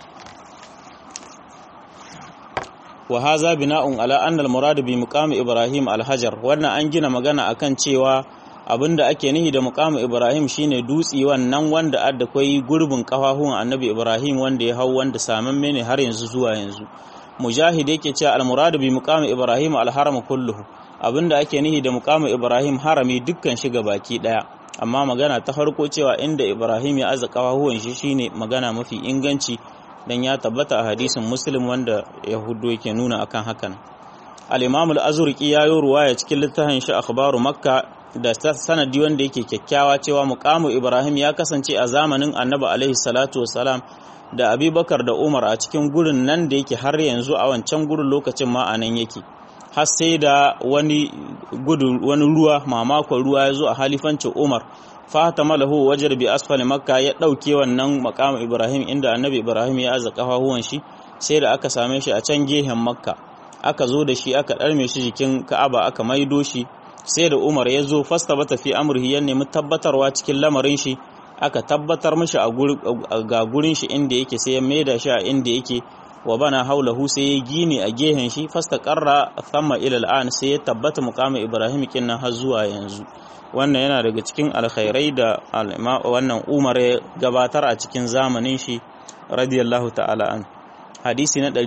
wa haza bina'un ala anna al-murad bi muqami ibrahim al-hajar wannan an gina magana akan cewa abinda ake nihi da muqami ibrahim shine dutsi wannan wanda adda kai gurbin kafafun annabi ibrahim wanda ya hau wanda samamme ne har yanzu zuwa yanzu mujahid yake cewa al-murad bi muqami ibrahim al-haram kulluhu abinda ake nihi da muqami ibrahim harami dukkan shi baki daya amma magana ta farko cewa inda ibrahim ya aza kafafuwan shi shine magana mafi inganci dan ya tabbata a hadisin muslim wanda yahudu yake nuna akan hakan al-imam al-azurqi ya yi ruwaya cikin littafin shi akhbaru makka da sanadi wanda yake kyakkyawa cewa muqamu ibrahim ya kasance a zamanin annabi alaihi salatu wassalam da abubakar da umar a cikin gurin nan da yake har yanzu a wancan gurin lokacin ma a nan yake har sai da wani gudu wani ruwa mamakon ruwa ya zo a halifancin umar fata malahu wajar bi asfali makka ya ɗauke wannan makamu ibrahim inda annabi ibrahim ya aza kafafuwan shi sai da aka same shi a can gehen makka aka zo da shi aka ɗarme shi jikin ka'aba aka maido shi sai da umar ya zo fasta bata fi amurhi ya nemi tabbatarwa cikin lamarin shi aka tabbatar mishi ga gurin shi inda yake sai ya maida shi a inda yake wa bana haulahu sai ya gini a gehen shi fasta karra thamma ila al'an sai ya tabbata muqamin ibrahim kinnan har zuwa yanzu wannan yana daga cikin alkhairai da wannan umar ya gabatar a cikin zamanin shi radiyallahu ta'ala an hadisi na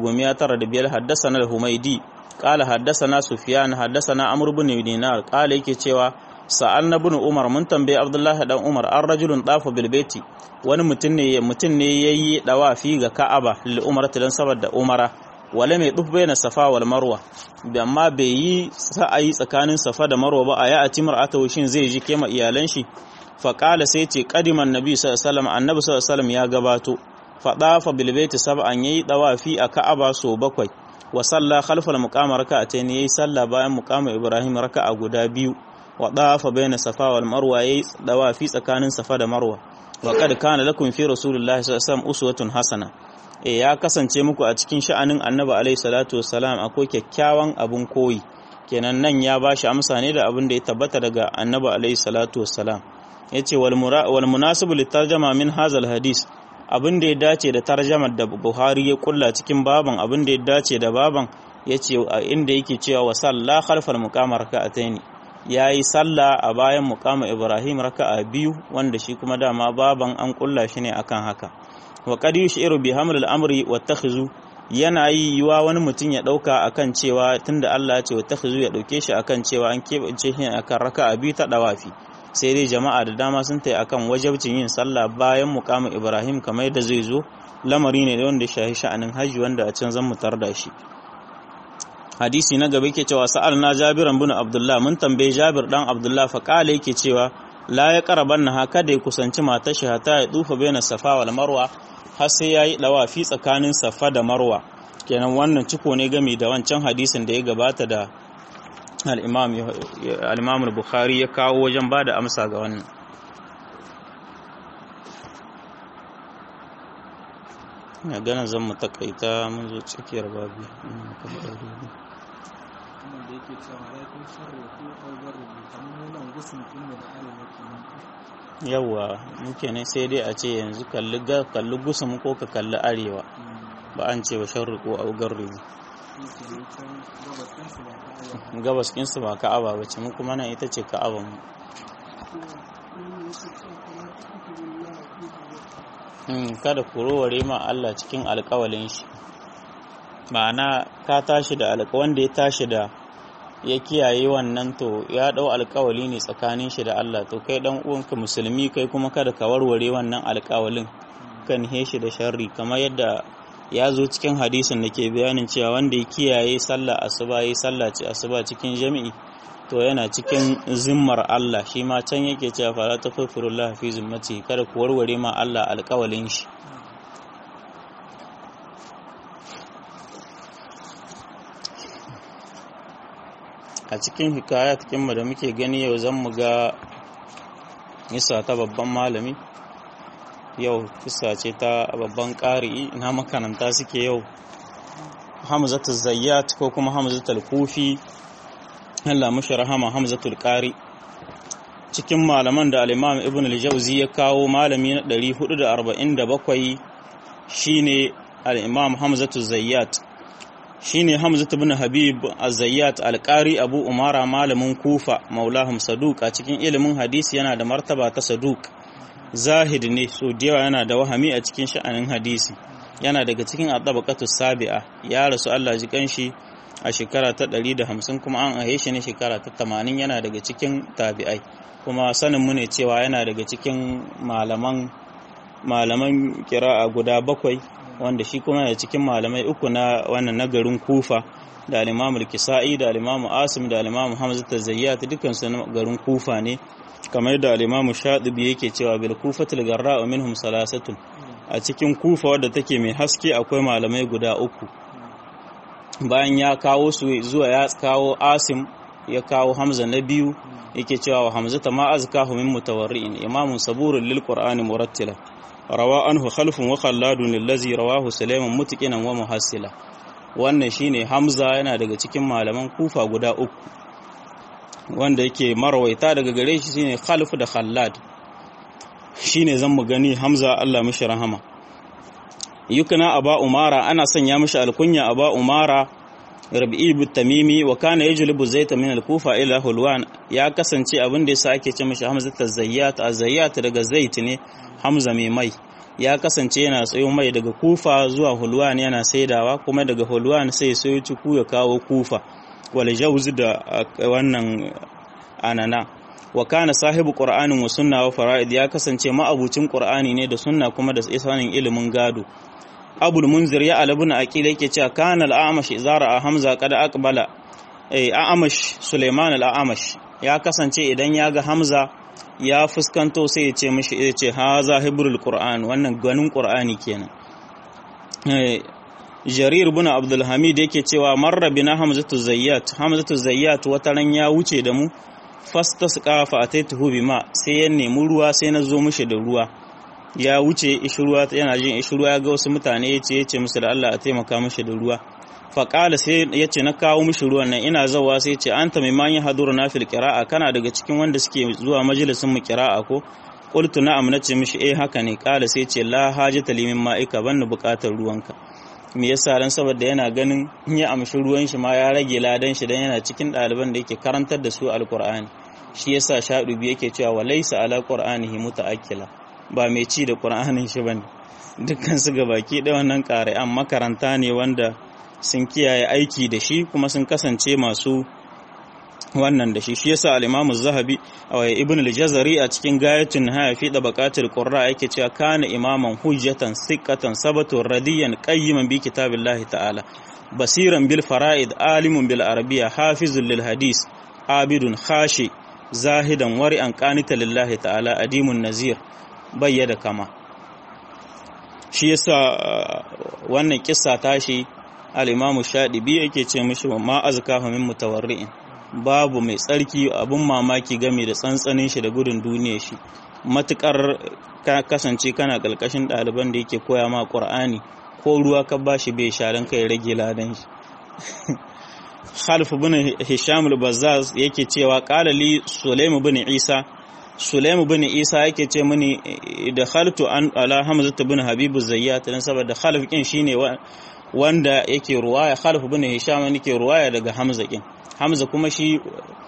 395 haddasa na humaidi qala haddasa sufyan haddasa na amr ibn dinar qala yake cewa sa'al na bin umar mun tambaye abdullahi dan umar an rajulun dafa bilbeti wani mutum ne mutum ne yayi dawafi ga ka'aba lil umar dan saboda umara wala mai duf bayna safa wal marwa amma bai yi sa'ayi tsakanin safa da marwa ba a ya ati mar'ata shin zai ji kema iyalan shi fa qala sai ce qadiman nabi sallallahu alaihi wasallam annabi sallallahu alaihi wasallam ya gabato fa dafa bilbeti sab'an yayi dawafi a ka'aba so bakwai wa salla khalfal muqama raka'atayn yayi salla bayan muqama ibrahim raka'a guda biyu wa dafa baina safa wal marwa yayi dawafi tsakanin safa da marwa wa qad kana lakum fi rasulillahi sallallahu alaihi wasallam uswatun hasana e ya kasance muku a cikin sha'anin annabi alaihi salatu wassalam akwai kyakkyawan abun koyi kenan nan ya bashi amsa ne da abin da ya tabbata daga annabi alaihi salatu wassalam yace wal wal munasibu litarjama min hazal hadis abin da ya dace da tarjamar da Buhari ya kulla cikin baban abin da ya dace da baban yace inda yake cewa wa salla khalfal muqama raka'ataini ya yi sallah a bayan mukama ibrahim raka'a biyu wanda shi kuma dama baban an kulla shi ne akan haka wa qad yushiru bi haml al-amri wa takhizu yana yi yiwa wani mutum ya dauka akan cewa tunda Allah ya ce wa takhizu ya dauke shi akan cewa an kebance shi akan raka'a biyu ta dawafi sai dai jama'a da dama sun tai akan wajabcin yin sallah bayan mukama ibrahim kamar yadda zai zo lamari ne wanda shahi sha'anin hajji wanda a can zan mutar da shi hadisi na gaba yake cewa sa'al na jabiran bin abdullah mun tambaye jabir dan abdullah fa kala yake cewa la ya karaban na haka da ya kusanci matar shi hata ya dufa baina safa wal marwa har sai yayi dawafi tsakanin safa da marwa kenan wannan ciko ne game da wancan hadisin da ya gabata da al-imam al-imam al-bukhari ya kawo wajen bada amsa ga wannan ya gana zan mu takaita mun zo tsakiyar babi wannan da yake cewa ya kun sarrafa ko augar rubuta kamar nan gusun din da arewa kenan yawa muke ne sai dai a ce yanzu kalli gusum ko ka kalli arewa ba an ce wa sharri ko a garri gabas kinsu ba ka'aba ba ce mu kuma nan ita ce ka'aban mu kada ku roware ma Allah cikin alkawalin shi ma'ana ka tashi da alka wanda ya tashi da ya kiyaye wannan to ya dau alkawali ne tsakanin shi da Allah to kai dan uwanka musulmi kai kuma kada ka warware wannan alkawalin kan he shi da sharri kamar yadda ya zo cikin hadisin da ke bayanin cewa wanda ya kiyaye sallah asuba yi sallah ce asuba cikin jami'i to yana cikin zimmar Allah shi ma can yake cewa fala tafafirullah fi zimmati kada ku warware ma Allah alkawalin shi a cikin hikayat kinmu da muke gani yau zan mu ga nisa ta babban malami yau kisa ce ta babban ƙari'i na makaranta suke yau hamzatu zayyat ko kuma hamzatul kufi Allah mushi rahama hamzatul ƙari cikin malaman da al-imam ibn al-jawzi ya kawo malami na 447 shine al-imam hamzatu zayyat shine Hamzat ibn Habib Az-Zayyat Al-Qari Abu Umara malamin Kufa Maulahum Saduq a cikin ilimin hadisi yana da martaba ta Saduq Zahid ne so da yawa yana da wahami a cikin sha'anin hadisi yana daga cikin adabaqatu sabi'a ya rasu Allah ji kanshi a shekara ta 150 kuma an ahe shi ne shekara ta 80 yana daga cikin tabi'ai kuma sanin mu ne cewa yana daga cikin malaman malaman kira'a guda bakwai wanda shi kuma da cikin malamai uku na wannan nagarin kufa da alimamu kisa'i da alimamu asim da alimamu hamza ta zayyat dukkan su garin kufa ne kamar da alimamu shaɗibi yake cewa bil kufa tilgarra wa minhum salasatun a cikin kufa wadda take mai haske akwai malamai guda uku bayan ya kawo su zuwa ya kawo asim ya kawo hamza na biyu yake cewa wa hamzata ma azkahu min mutawarri'in imamun saburun lil qur'ani murattila rawa anhu khalfun wa khalladun allazi rawahu sulaiman mutqinan wa muhassila wannan shine hamza yana daga cikin malaman kufa guda uku wanda yake marwaita daga gare shi shine khalf da khallad shine zan mu gani hamza Allah mishi rahama yukuna aba umara ana sanya mishi alkunya aba umara rabi'i bin tamimi wa kana yajlibu zaita min al-kufa ila hulwan ya kasance abin da yasa ake ce mishi hamza tazayyat azayyat daga zait ne hamza mai mai ya kasance yana tsayo mai daga kufa zuwa hulwan yana saidawa kuma daga hulwan sai sayo ciku ya kawo kufa wal jawz da wannan anana wa kana sahibu qur'anin wa sunna wa fara'id ya kasance ma'abucin qur'ani ne da sunna kuma da sanin ilimin gado abul munzir ya alabuna aqil yake cewa kana al-amash izara a hamza kada aqbala eh amash suleiman al-amash ya kasance idan ya ga hamza ya fuskanto sai ya ce mishi ya ce ha zahibul qur'an wannan ganin qur'ani kenan eh jarir ibn abdul hamid yake cewa marra bina hamzatu zayyat hamzatu zayyat wataran ya wuce da mu fastasqa fa ataituhu bima sai ya nemi ruwa sai na zo mishi da ruwa ya wuce ishruwa yana jin ishruwa ya ga wasu mutane ya ce ya ce musu da Allah a taimaka mishi da ruwa faƙala sai ya ce na kawo mishi ruwan nan ina zawa sai ce an ta maiman yin haduru na fil ƙira'a kana daga cikin wanda suke zuwa majalisun mu ƙira'a ko qultu na'am na ce mishi eh haka ne ƙala sai ce la hajata limin ma'ika ban buƙatar ruwanka me yasa dan saboda yana ganin in ya amshi ruwan shi ma ya rage ladan shi dan yana cikin ɗaliban da yake karantar da su alqur'ani shi yasa shaɗubi yake cewa walaysa ala qur'anihi muta'akkila ba mai ci da qur'anin shi bane dukkan su baki da wannan ƙari'an makaranta ne wanda sun kiyaye aiki da shi kuma sun kasance masu wannan da shi shi yasa al-Imam az-Zahabi Ibn al-Jazari a cikin Gayatun Nihaya fi Dabaqatil Qurra yake cewa kana imaman hujjatan thiqatan sabatun radiyan qayyiman bi kitabillahi ta'ala basiran bil fara'id alimun bil arabiyya hafizun lil hadis abidun khashi zahidan wari'an qanita lillahi ta'ala adimun nazir bayyada kama shi yasa wannan kissa tashi al'imamu shaɗibi yake ce mishi ma azka min mutawarri'in babu mai tsarki abin mamaki game da tsantsanin shi da gudun duniya shi matukar ka kasance kana ƙarƙashin ɗaliban da yake koya ma ƙur'ani ko ruwa ka ba shi bai sharan kai rage ladan shi Khalif bin Hisham al-Bazzaz yake cewa qala li Sulaim bin Isa Sulaimu bin Isa yake ce mini da khaltu an ala Hamza bin Habibu Zayyat dan saboda khalif kin shine wanda yake ruwaya khalif bin Hisham yake ruwaya daga Hamza kin Hamza kuma shi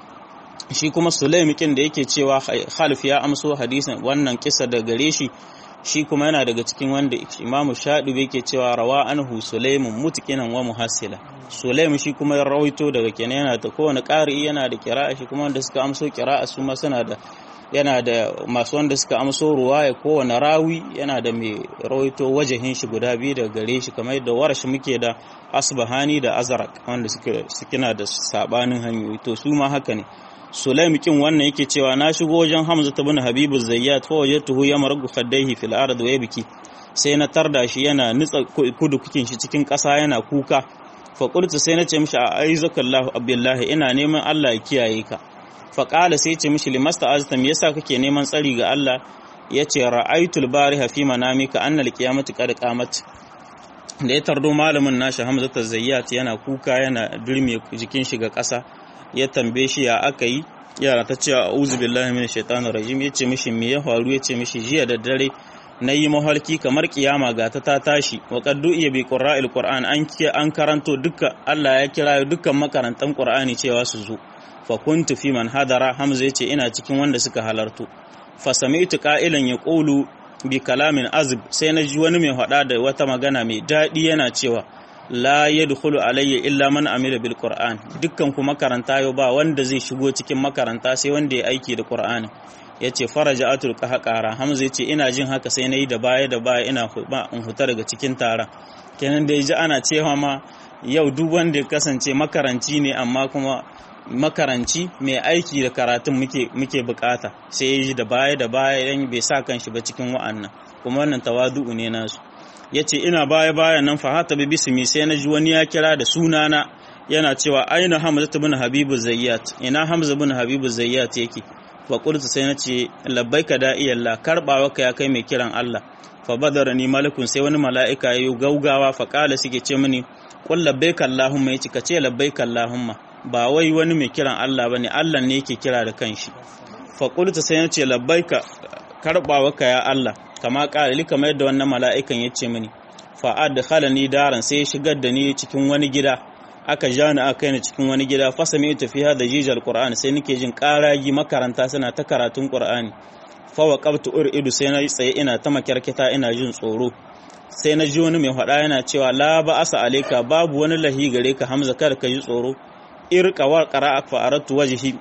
shi kuma Sulaim kin da yake cewa khalif ya amso hadisin wannan kisa da gare shi shi kuma yana daga cikin wanda Imam Shadibi yake cewa rawa anhu Sulaimun mutqinan wa muhassila Sulaim shi kuma ya rawaito daga kenan yana da kowane ƙari yana da kira'a shi kuma wanda suka amso kira'a su ma suna da yana da masu wanda suka amso ruwaya kowane rawi yana da mai rawaito wajahin shi guda biyu daga gare shi kamar yadda warashi muke da asbahani da azrak wanda suka suna da sabanin hanyoyi to su ma haka ne Sulaim kin wannan yake cewa na shigo wajen Hamza ibn Habibu Zayyat fa wajadtuhu yamragu khaddaihi fil ard wa yabki sai na tarda shi yana nitsa kudu kukin shi cikin ƙasa yana kuka fa qultu sai na ce mishi a aizakallahu abdullahi ina neman Allah ya kiyaye ka fa qala sai ce mishi limasta azta me yasa kake neman tsari ga Allah yace ra'aytul bariha fi manamika annal qiyamati qad qamat da ya tardo malamin nashi Hamza Zayyat yana kuka yana durme jikin shi ga ƙasa ya tambaye shi ya aka yi yara ta ce a'udhu billahi minash shaitanir rajim yace mishi me ya faru yace mishi jiya da dare na yi mahalki kamar kiyama ga ta ta tashi wa qaddu iya bi qurra'il qur'an an an karanto duka Allah ya kira dukkan makarantan qur'ani cewa su zo fa kuntu fi man hadara hamza yace ina cikin wanda suka halartu fa sami'tu qa'ilan yaqulu bi kalamin azib sai na ji wani mai hada da wata magana mai daɗi yana cewa la yadkhulu alayya illa man amila bil qur'an dukkan ku makaranta yau ba wanda zai shigo cikin makaranta sai wanda ya aiki da qur'ani yace faraja atul qahqara hamza yace ina jin haka sai nayi da baya da baya ina ba in huta daga cikin taron kenan da ji ana cewa ma yau duk wanda ya kasance makaranci ne amma kuma makaranci mai aiki da karatun muke muke bukata sai ya ji da baya da baya dan bai sa kanshi ba cikin wa'annan kuma wannan tawadu'u ne nasu ya ce ina baya baya nan fahata bi bismi sai na ji wani ya kira da sunana yana cewa aina hamza bin habibu zayyat ina hamza bin habibu zayyat yake fa qultu sai na ce labbaika da'iyallah karbawa ka ya kai mai kiran Allah fa badarani malakun sai wani mala'ika yayi gaugawa fa kala suke ce mini qul labbaika allahumma yace ka ce labbaika allahumma ba wai wani mai kiran Allah bane Allah ne yake kira da kanshi fa qultu sai na ce labbaika karbawa ka ya Allah kama ƙarali kamar yadda wannan mala'ikan ya ce mini fa'ad da halani daran sai ya shigar da ni cikin wani gida aka ja ni aka yi cikin wani gida fasa mai tafiya da jijal ƙur'ani sai nake jin ƙaragi makaranta suna ta karatun ƙur'ani fawa ƙabta ur idu sai na tsaye ina ta makyarkita ina jin tsoro sai na ji wani mai faɗa yana cewa la ba asa aleka babu wani lahi gare ka hamza kada ka ji tsoro irka wa qara'a fa aratu wajhi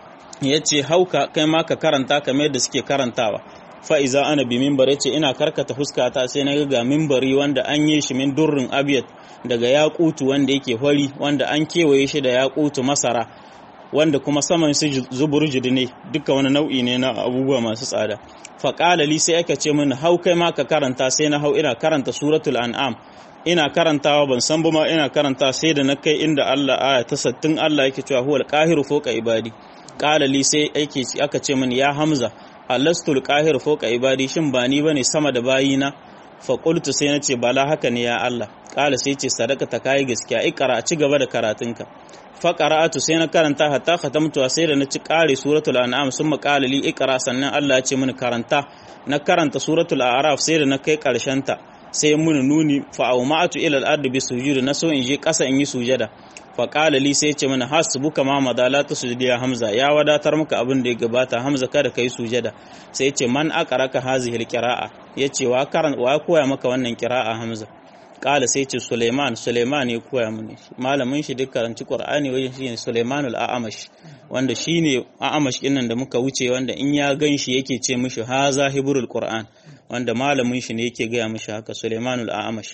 yace hauka kai ma ka karanta kamar yadda suke karantawa fa'iza ana bi mimbar ce ina karkata fuskata sai na ga mimbari wanda an yi shi min durrin abiyat daga yakutu wanda yake hori wanda an kewaye shi da yakutu masara wanda kuma saman su zuburjud ne duka wani nau'i ne na abubuwa masu tsada faƙala li sai aka ce mini hau kai ma ka karanta sai na hau ina karanta suratul an'am ina karantawa ban san ba ma ina karanta sai da na kai inda Allah aya ta sattin Allah yake cewa huwal qahiru fawqa ibadi qala li sai aka ce mini ya hamza alastul qahir fawqa ibadi shin ba ni bane sama da bayina fa qultu sai nace bala haka ne ya Allah qala sai ce sadaka ta kai gaskiya ikra a ci gaba da karatunka fa qara'atu sai na karanta hatta khatamtu sai da na ci kare suratul an'am summa qala li ikra sannan Allah ya ce mini karanta na karanta suratul a'raf sai da na kai karshen ta sai mun nuni fa awma'atu ila al-ardi bi sujud na so in je kasa in yi sujada fa qala li sai ce mana hasbuka ma madala ta sujudi ya hamza ya wadatar maka abin da ya gabata hamza kada kai sujada sai ce man aqraka hazihi al-qira'a yace wa karan wa koya maka wannan qira'a hamza qala sai ce suleiman suleiman ya koya mini malamin shi duk karanci qur'ani wajen shi ne suleiman al-a'amash wanda shine a'amash din nan da muka wuce wanda in ya gan shi yake ce mishi haza hibrul qur'an wanda malamin shi ne yake gaya mishi haka suleiman al-a'amash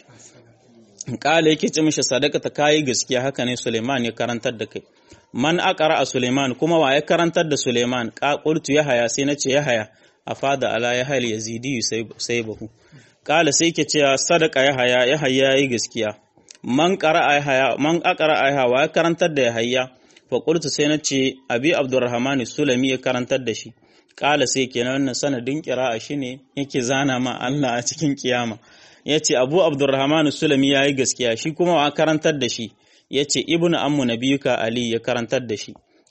kala yake ce mishi sadaka ta kayi gaskiya haka ne Suleiman ya karantar da kai man aqara a Suleiman kuma wa ya karantar da Suleiman ka qultu ya haya sai nace ya haya afada ala ya hal yazidi sai bahu kala sai yake cewa sadaka ya haya ya haya yi gaskiya man qara ya haya man aqara ya haya wa ya karantar da ya haya fa qultu sai nace abi abdurrahman sulami ya karantar da shi kala sai kenan wannan sanadin qira'a shine yake zana ma Allah a cikin kiyama ya ce abu abdurrahmanu sulami ya yi gaskiya shi kuma wa karantar da shi ya ce ibn ammu nabiyuka ali ya karantar da shi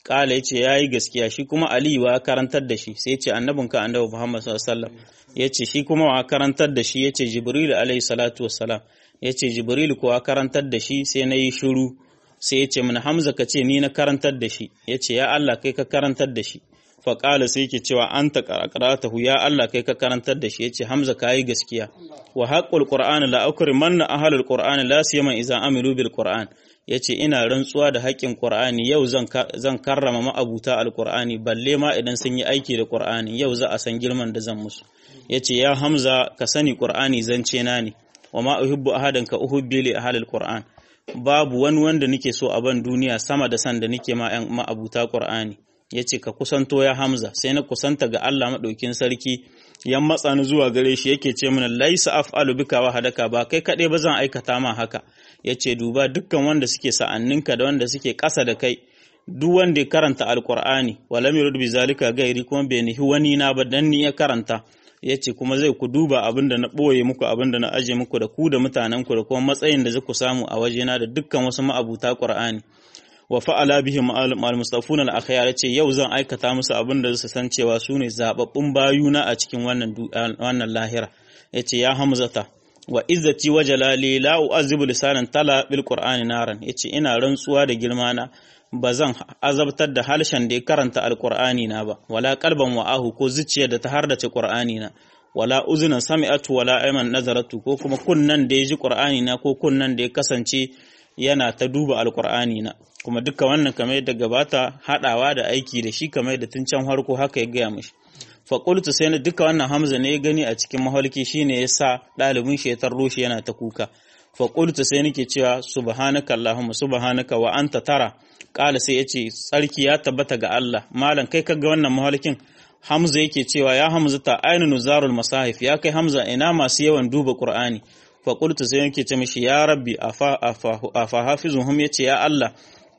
kala yace yayi gaskiya shi kuma ali wa karantar da shi sai yace annabinka annabi muhammad sallallahu alaihi wasallam yace shi kuma wa karantar da shi yace jibril alaihi salatu wassalam yace jibril ko wa karantar da shi sai nayi shiru sai yace min hamza kace ni na karantar da shi yace ya Allah kai ka karantar da shi fa qala sai yake cewa anta qara'atahu ya Allah kai ka karantar da shi yace hamza kai gaskiya wa haqqul qur'an la akrimanna ahlul qur'an la siyama idza amilu bil qur'an ya ce ina rantsuwa da haƙƙin ƙur'ani yau zan karrama ma'abuta alƙur'ani balle ma idan sun yi aiki da ƙur'ani yau za a san girman da zan musu ya ce ya hamza ka sani ƙur'ani zance na ne wa ma uhibbu ahadan ka uhibbi li ahlil qur'an babu wani wanda nake so a ban duniya sama da san da nake ma ƴan ma'abuta ƙur'ani ya ce ka kusanto ya hamza sai na kusanta ga Allah maɗaukin sarki yan matsa ni zuwa gare shi yake ce mana laisa af'alu bika wa hadaka ba kai kaɗai ba zan aikata ma haka ya ce duba dukkan wanda suke sa'anninka da wanda suke ƙasa da kai duk wanda ya karanta alkur'ani walam yurd bi zalika gairi kuma bai nihi wani na ba dan ni ya karanta ya ce kuma zai ku duba abin da na ɓoye muku abin da na aje muku da ku da mutanen ku da kuma matsayin da ku samu a wajena da dukkan wasu ma'abuta qur'ani wa fa'ala bihim al mustafuna al akhyar ce yau zan aikata musu abin da su san cewa su ne zababbun bayuna a cikin wannan wannan lahira yace ya hamzata wa izzati wa jalali la u'azibu lisanan tala bil qur'ani naran yace ina rantsuwa da girma na bazan azabtar da halshen da ya karanta alqur'ani na ba wala qalban wa'ahu ko zuciyar da ta hardace qur'ani na wala uzunan sami'atu wala ayman nazaratu ko kuma kunnan da ya ji qur'ani na ko kunnan da ya kasance yana ta duba alqur'ani na kuma duka wannan kamar yadda gabata hadawa da aiki da shi kamar yadda tun can harko haka ya gaya mishi faƙultu sai na duka wannan hamza ne ya gani a cikin mahalki shine ya sa ɗalibin shi ya tarro shi yana ta kuka faƙultu sai nake cewa subhanaka allahumma subhanaka wa anta tara ƙala sai yace tsarki ya tabbata ga Allah malam kai kaga wannan mahalkin hamza yake cewa ya hamza ta ainu nuzarul masahif ya kai hamza ina masu yawan duba qur'ani faƙultu sai yake ce mishi ya rabbi afa afa afa hafizuhum yace ya Allah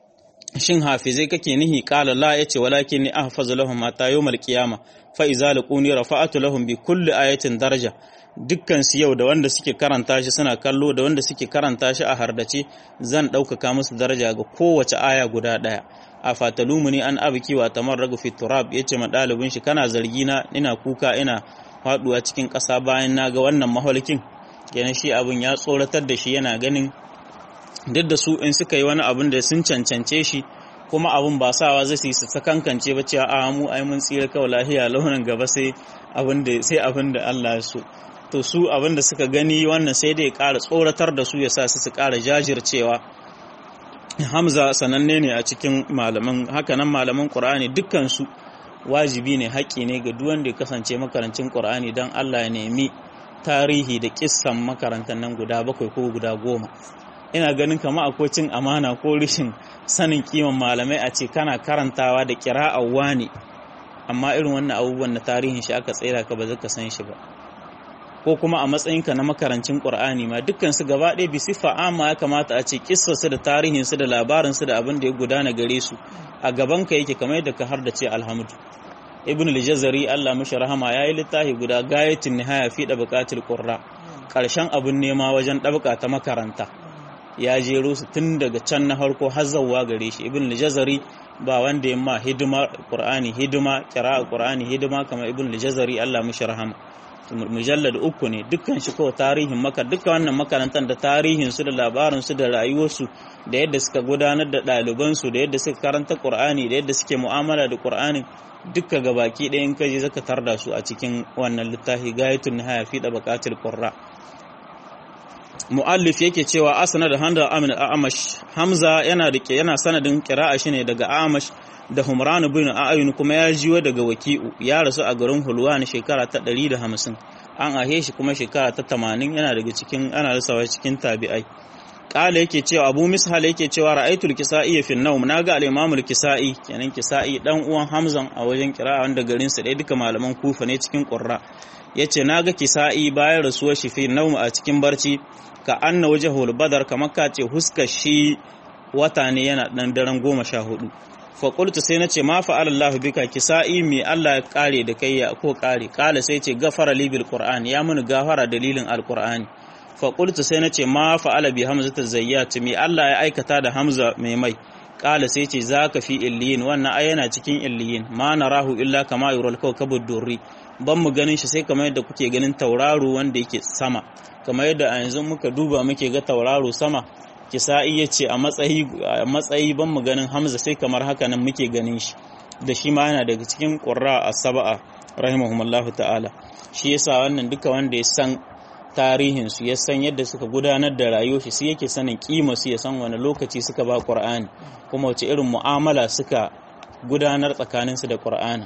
shin hafizai kake nihi qala la yace walakin ni ahfazu lahum mata yawmal qiyama fa iza laquni rafa'atu lahum bi kulli ayatin daraja dukkan su yau da wanda suke karanta shi suna kallo da wanda suke karanta shi a hardace zan ɗaukaka musu daraja ga kowace aya guda ɗaya a fatalumuni an abiki wa tamarragu fi turab yace ma ɗalibin shi kana zargi na ina kuka ina faduwa cikin ƙasa bayan na ga wannan maholkin kenan shi abin ya tsoratar da shi yana ganin duk da su in suka yi wani abin da sun cancance shi kuma abin ba sawa zai su ta kankance ba cewa a mu ai mun tsira kawai lahiya launin gaba sai abin da sai abin da Allah ya so to su abin da suka gani wannan sai dai ƙara tsoratar da su ya sa su su ƙara jajircewa Hamza sananne ne a cikin malaman hakanan malaman Qur'ani dukkan su wajibi ne haƙƙi ne ga duk wanda ya kasance makarancin Qur'ani dan Allah ya nemi tarihi da kissan makarantar nan guda bakwai ko guda goma ina ganin kama akwai cin amana ko rishin sanin kiman malamai a ce kana karantawa da kira'a wani amma irin wannan abubuwan na tarihin shi aka tsira ka ba zaka san shi ba ko kuma a matsayinka na makarancin qur'ani ma dukkan su gaba ɗaya bi sifa amma ya kamata a ce kissarsu da tarihin su da labarin su da abin da ya gudana gare su a gaban ka yake kamar yadda ka har da ce alhamdu ibn al-jazari Allah mishi rahama yayi littafi guda gayatin nihaya fi da buƙatul qurra karshen abin nema wajen ɗabka ta makaranta ya jero su tun daga can na harko har zawwa gare shi ibn al-jazari ba wanda yamma hidima qur'ani hidima qira'a qur'ani hidima kamar ibn al-jazari Allah mishi rahama mujallad uku ne dukkan shi ko tarihin maka dukkan wannan makarantar da tarihin su da labarin su da rayuwar su da yadda suka gudanar da ɗaliban su da yadda suka karanta qur'ani da yadda suke mu'amala da qur'ani dukka gabaki ɗaya in kaje zaka tarda su a cikin wannan littafi gayatun nihaya fi da baqatil qurra mu'allif yake cewa asana da handa amin amash hamza yana da yana sanadin qira'a shine daga amash da humran bin a'yun kuma ya jiwo daga waki'u ya rasu a garin hulwan shekara ta 150 an ahe shi kuma shekara ta 80 yana daga cikin ana rasawa cikin tabi'ai kala yake cewa abu mishal yake cewa ra'aytul kisa'i fi an-nawm naga al-imam al-kisa'i kenan kisa'i dan uwan hamzan a wajen qira'a wanda garin sa dai duka malaman kufa ne cikin qurra yace naga kisa'i bayan rasuwar shi fi nawm a cikin barci ka anna wajhul badar kamar ka ce huskar shi wata ne yana dan daren goma sha hudu fa qultu sai nace ma fa'ala Allah bika kisa'i mi Allah ya kare da kai ya ko kare kala sai ce gafara li bil qur'an ya mun gafara dalilin alqur'ani fa qultu sai nace ma fa'ala bi hamzata zayyat mi Allah ya aikata da hamza mai mai qala sai ce zaka fi illiyin wannan ai yana cikin illiyin ma narahu illa kama yural kawkabud durri ban mu ganin shi sai kamar yadda kuke ganin tauraro wanda yake sama kamar yadda a yanzu muka duba muke ga tauraro sama kisa'i ya ce a matsayi ban mu ganin hamza sai kamar haka nan muke ganin shi da shi ma yana daga cikin ƙurra a saba'a rahimahumallahu ta'ala shi yasa wannan duka wanda ya san tarihin su ya san yadda suka gudanar da rayuwar shi sai yake sanin kima su ya san wani lokaci suka ba Qur'ani kuma wace irin mu'amala suka gudanar tsakaninsu da Qur'ani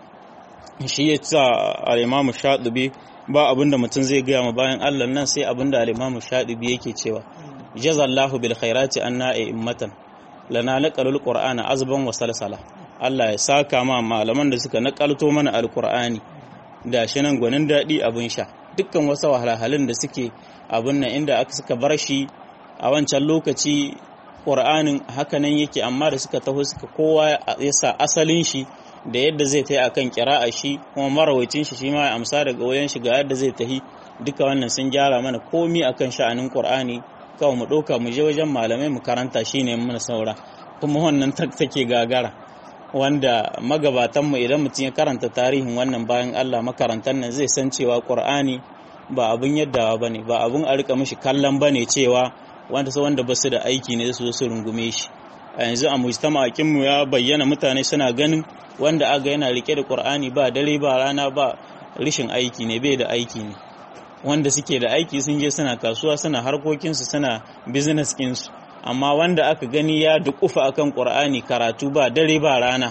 shi yasa al-Imam Shatibi ba abinda mutum zai gaya ma bayan Allah nan sai abinda al-Imam Shatibi yake cewa jazallahu bil khairati anna immatan lana naqalul qur'ana azban wa salsala Allah ya saka ma malaman da suka nakalto mana alqur'ani da shi nan gwanin dadi abin sha dukkan wasu wahalhalun da suke abin nan inda aka suka bar shi a wancan lokaci qur'anin haka nan yake amma da suka taho suka kowa ya sa asalin shi da yadda zai tayi akan kira'a shi kuma marawaitin shi shi ma ya amsa daga wayan shi ga yadda zai tahi duka wannan sun gyara mana komi akan sha'anin qur'ani kawai mu ɗauka mu je wajen malamai mu karanta shi ne mana saura kuma wannan take gagara wanda magabatanmu idan mutum ya karanta tarihin wannan bayan Allah makarantar nan zai san cewa Qur'ani ba abun yaddawa bane ba abun a rika mishi kallon bane cewa wanda su wanda basu da aiki ne su su rungume shi a yanzu a mujtama'akin mu ya bayyana mutane suna ganin wanda aga yana rike da Qur'ani ba dare ba rana ba rishin aiki ne bai da aiki ne wanda suke da aiki sun je suna kasuwa suna harkokinsu suna business ɗinsu amma wanda aka gani ya dukufa akan ƙur'ani karatu ba dare ba rana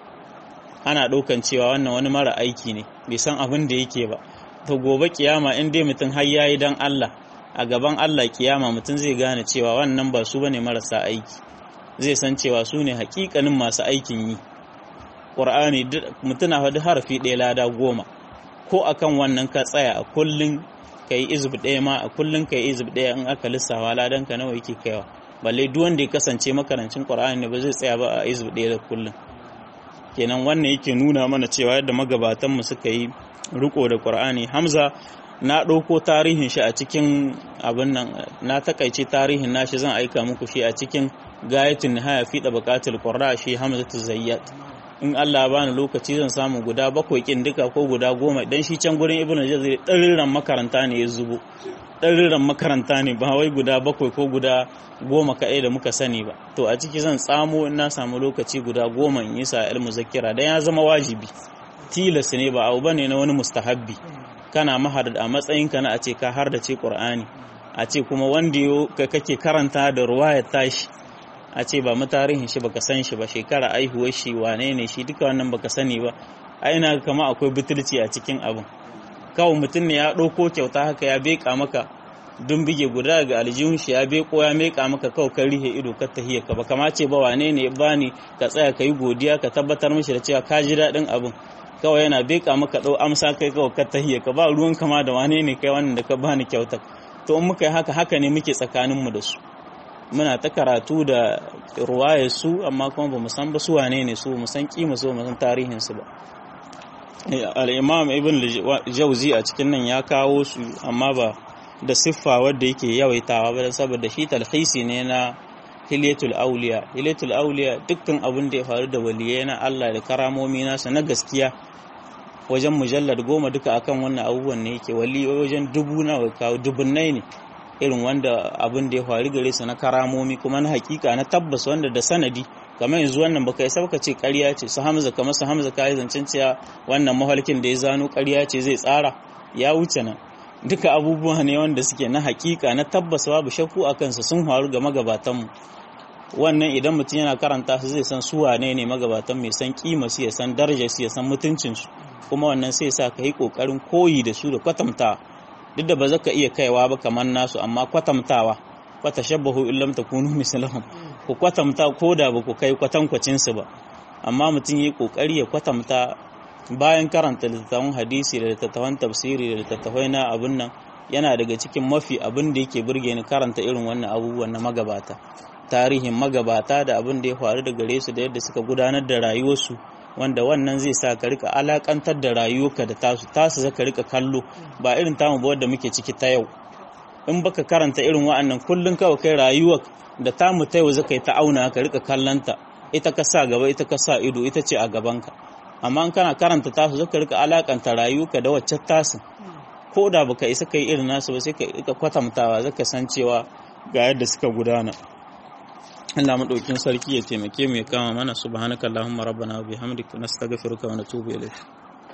ana ɗaukan cewa wannan wani mara aiki ne bai san abin da yake ba to gobe kiyama in dai mutum har yayi dan Allah a gaban Allah kiyama mutum zai gane cewa wannan ba su bane marasa aiki zai san cewa su ne hakikanin masu aikin yi ƙur'ani mutum na faɗi harafi ɗaya lada goma ko akan wannan ka tsaya a kullun ka yi izib ɗaya ma a kullun ka yi izib ɗaya in aka lissawa ladan ka nawa yake kaiwa balle duk wanda ya kasance makarancin qur'ani ne ba zai tsaya ba a izib ɗaya da kullun kenan wannan yake nuna mana cewa yadda magabatan mu suka yi riko da qur'ani hamza na ɗauko tarihin shi a cikin abin nan na takaice tarihin nashi zan aika muku shi a cikin gayatin nihaya fi da bukatul qurra shi hamzatu zayyat in Allah bani lokaci zan samu guda bakwai kin duka ko guda goma dan shi can gurin ibnu jazir ɗariran makaranta ne ya zubo ɗariran makaranta ne ba wai guda bakwai ko guda goma kaɗai da muka sani ba to a ciki zan tsamo in na samu lokaci guda goma in yi sa ilmu zakira dan ya zama wajibi tilas ne ba abu bane na wani mustahabbi kana mahar a matsayinka na a ce ka har da ce qur'ani a ce kuma wanda kake karanta da ruwayar tashi a ce ba mu tarihin shi baka san shi ba shekara aihuwar shi wane ne shi duka wannan baka sani ba aina kama akwai butulci a cikin abin kawai mutum ne ya ɗauko kyauta haka ya beka maka dun bige guda ga aljihun shi ya beko ya meka maka kawai kan rihe ido ka tahiya ka ba kama ce ba wane ne ya bani ka tsaya ka yi godiya ka tabbatar mishi da cewa ka ji daɗin abin kawai yana beka maka ɗau amsa kai kawai ka tahiya ka ba ruwan kama da wane ne kai wannan da ka bani kyauta to in muka yi haka haka ne muke tsakaninmu da su muna ta karatu da ruwaye su amma kuma ba mu san ba su wane ne su mu san kima su mu san tarihin su ba al-imam ibn jauzi a cikin nan ya kawo su amma ba da siffa wadda yake yawaitawa ba saboda shi talhisi ne na hilyatul auliya hilyatul auliya dukkan abin da ya faru da waliyai na Allah da karamomi nasa na gaskiya wajen mujallar goma duka akan wannan abubuwan ne yake wali wajen dubu na kawo dubunnai ne irin wanda abin da ya faru gare su na karamomi kuma na hakika na tabbas wanda da sanadi kamar yanzu wannan baka yi sauka ce ƙarya ce su hamza kamar su hamza kai zancen cewa wannan mahalkin da ya zano ƙarya ce zai tsara ya wuce nan duka abubuwa ne wanda suke na hakika na tabbas babu shakku a kansu sun faru ga magabatanmu wannan idan mutum yana karanta su zai san su wane ne magabatan mai san kima su ya san darajar su ya san mutuncin su kuma wannan sai sa ka yi kokarin koyi da su da kwatantawa duk da ba za ka iya kaiwa ba kamar nasu amma kwatantawa kwata shabbahu illam takunu mislahum ku kwatanta ko da ba ku kai kwatankwacin su ba amma mutum yi kokari ya kwatanta bayan karanta littattafan hadisi da littattafan tafsiri da littattafai na abun nan yana daga cikin mafi abin da yake burge ni karanta irin wannan abubuwan na magabata tarihin magabata da abin da ya faru da gare su da yadda suka gudanar da rayuwarsu wanda wannan zai sa ka rika alakantar da rayuwarka da tasu tasu zaka rika kallo ba irin tamu ba wadda muke ciki ta yau in baka karanta irin wa'annan kullun kawai kai rayuwar da ta mu taiwa zaka yi ta auna ka rika kallanta ita ka sa gaba ita ka sa ido ita ce a gabanka amma in kana karanta tasu zaka rika alakanta rayuwarka da wacce tasu ko da baka isa kai irin nasu ba sai ka rika kwatantawa zaka san cewa ga yadda suka gudana Allah madaukin sarki ya taimake mu ya kama mana subhanakallahumma rabbana wa bihamdika nastaghfiruka wa natubu ilayk